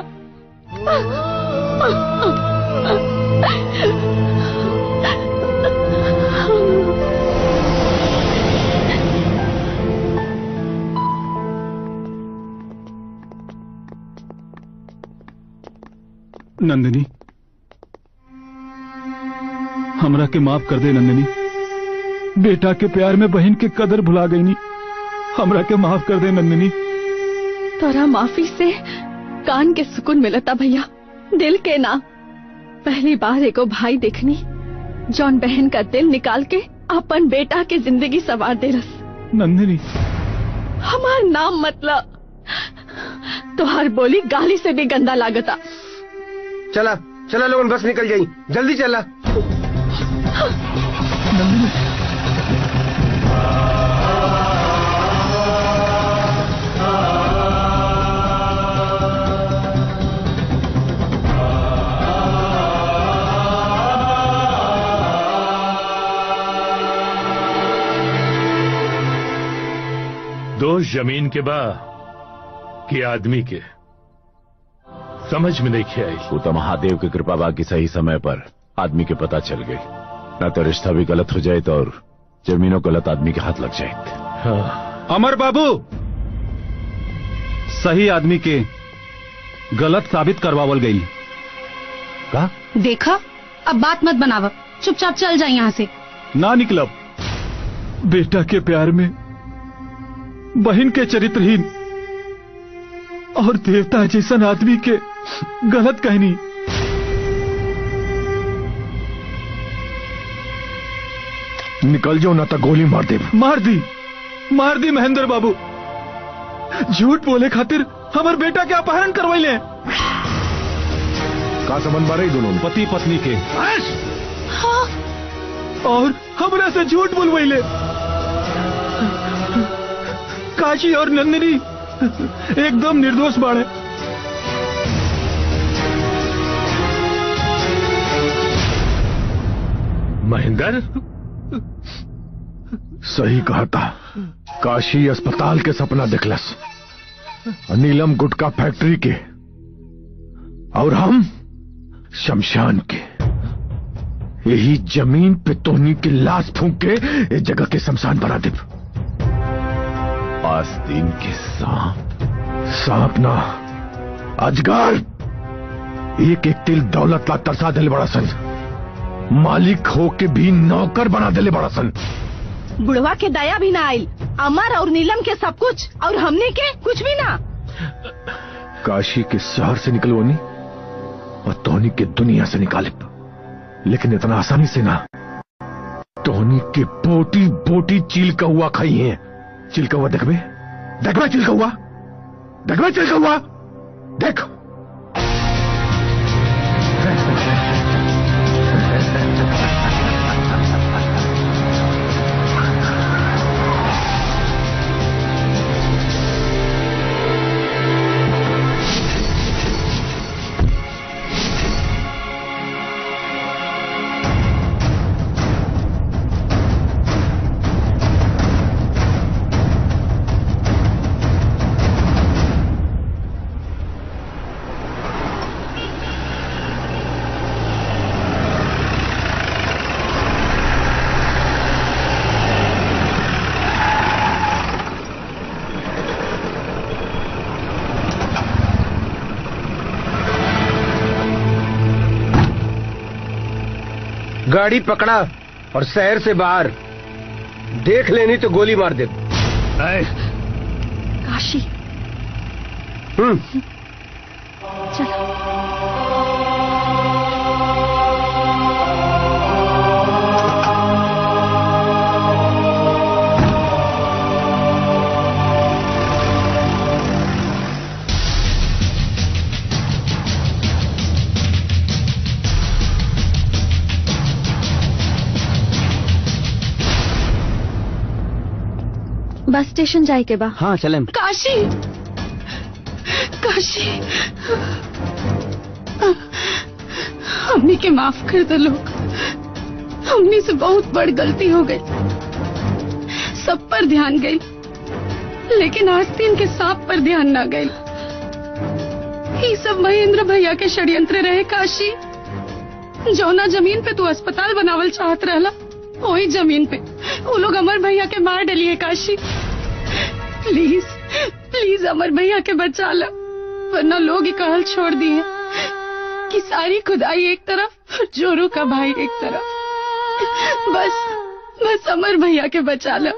नंदिनी हमरा के माफ कर दे नंदिनी बेटा के प्यार में बहन के कदर भुला गई नी हमरा के माफ कर दे नंदिनी तोरा माफी से कान के सुकून मिलता भैया दिल के ना पहली बार एगो भाई देखनी जौन बहन का दिल निकाल के अपन बेटा के जिंदगी सवार दे रस नंदिनी हमार नाम मतलब तोहार बोली गाली से भी गंदा लागता चला चला लोगन बस निकल जाई जल्दी चला दोष जमीन के बा कि आदमी के समझ में नहीं आई वो तो महादेव की कृपा बा कि सही समय पर आदमी के पता चल गई न तो रिश्ता भी गलत हो जाए तो और जमीनों गलत आदमी के हाथ लग जाए हाँ। अमर बाबू सही आदमी के गलत साबित करवावल गई का देखा अब बात मत बनावा चुपचाप चल जाए यहाँ से ना निकलब बेटा के प्यार में बहन के चरित्रहीन और देवता जैसन आदमी के गलत कहनी निकल जाओ ना तो गोली मार दे मार दी मार दी महेंद्र बाबू झूठ बोले खातिर हमार बेटा के अपहरण करवाइले का संबंध बारे दोनों पति पत्नी के और हमरा से झूठ बोलवाइले काशी और नंदिनी एकदम निर्दोष बाड़े महेंद्र सही कहा था काशी अस्पताल के सपना दिखलस और नीलम गुटका फैक्ट्री के और हम शमशान के यही जमीन पे तोहनी की लाश फूंक के इस जगह के शमशान बना दे आस्तीन के सांप सांप ना अजगर एक एक तिल दौलत ला तरसा दिले बड़ा सन मालिक हो के भी नौकर बना दिले बड़ा सन बुढ़वा के दया भी ना आयल अमर और नीलम के सब कुछ और हमने के कुछ भी ना काशी के शहर से निकलवानी और टोनी के दुनिया से निकाले लेकिन इतना आसानी से ना टोनी के बोटी बोटी चील का हुआ खाई है चिल का हुआ देखबे देखबे चिल का हुआ देखबे चिल का हुआ देख गाड़ी पकड़ा और शहर से बाहर देख लेनी तो गोली मार दे काशी हम्म चलो बस स्टेशन जाए के बा हाँ चले काशी काशी हमने के माफ कर दो लोग हमने से बहुत बड़ी गलती हो गई सब पर ध्यान गई लेकिन आस्तीन के सांप पर ध्यान ना गई ये सब महेंद्र भैया के षड्यंत्र रहे काशी जौना जमीन पे तू अस्पताल बनावल चाहत रहला वही जमीन पे वो लोग अमर भैया के मार डलिए काशी प्लीज प्लीज अमर भैया के बचा लो वरना लोग ही कहल छोड़ दिए कि सारी खुदाई एक तरफ और जोरू का भाई एक तरफ बस बस अमर भैया के बचा लो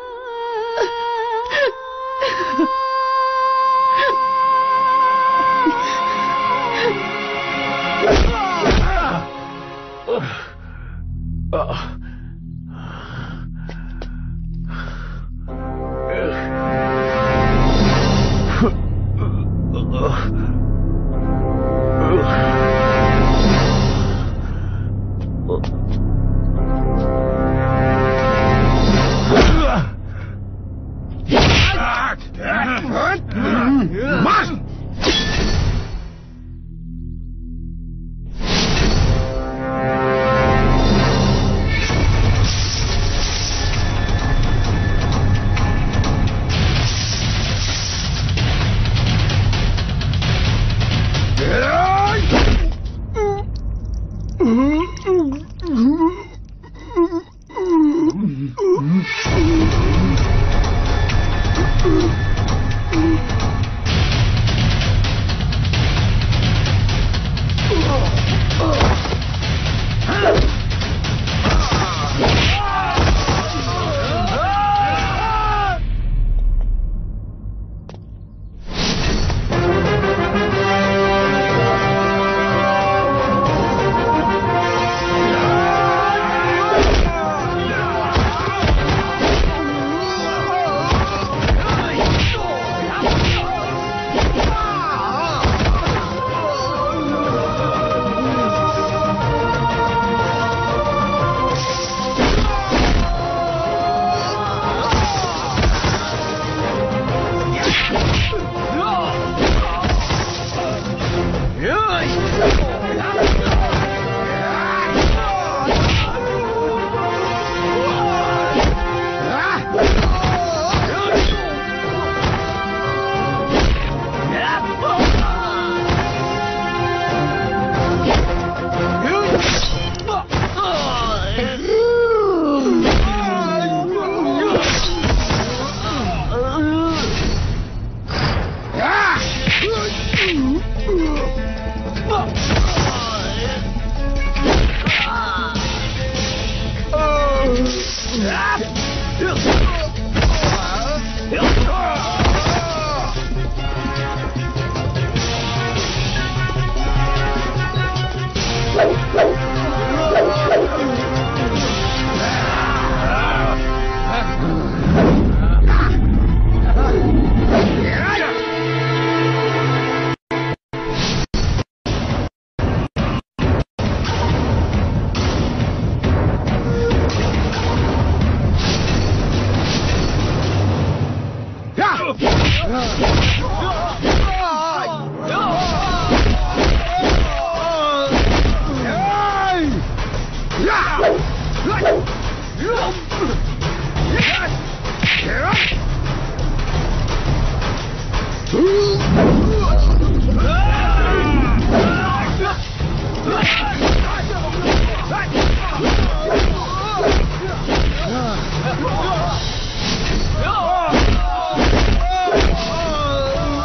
Oh!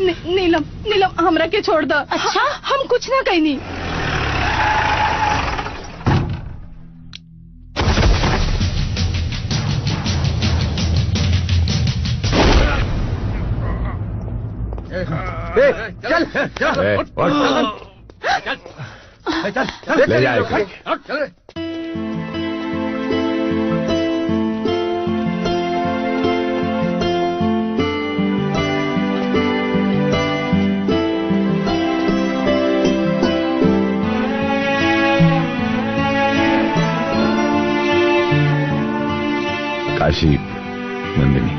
नी, नीलम नीलम हमरा के छोड़ द अच्छा हम कुछ ना कहनी चल चल ए, उठ। ले जाए इसे। काशी नंदिनी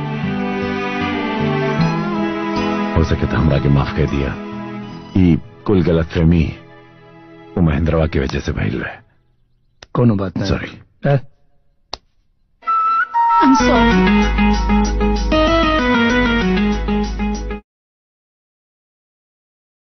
हो सके तो हमरा के माफ कर दिया ई कुल गलत फहमी वो महेंद्रवा की वजह से भइल रहे कोनो बात नहीं सॉरी I'm sorry.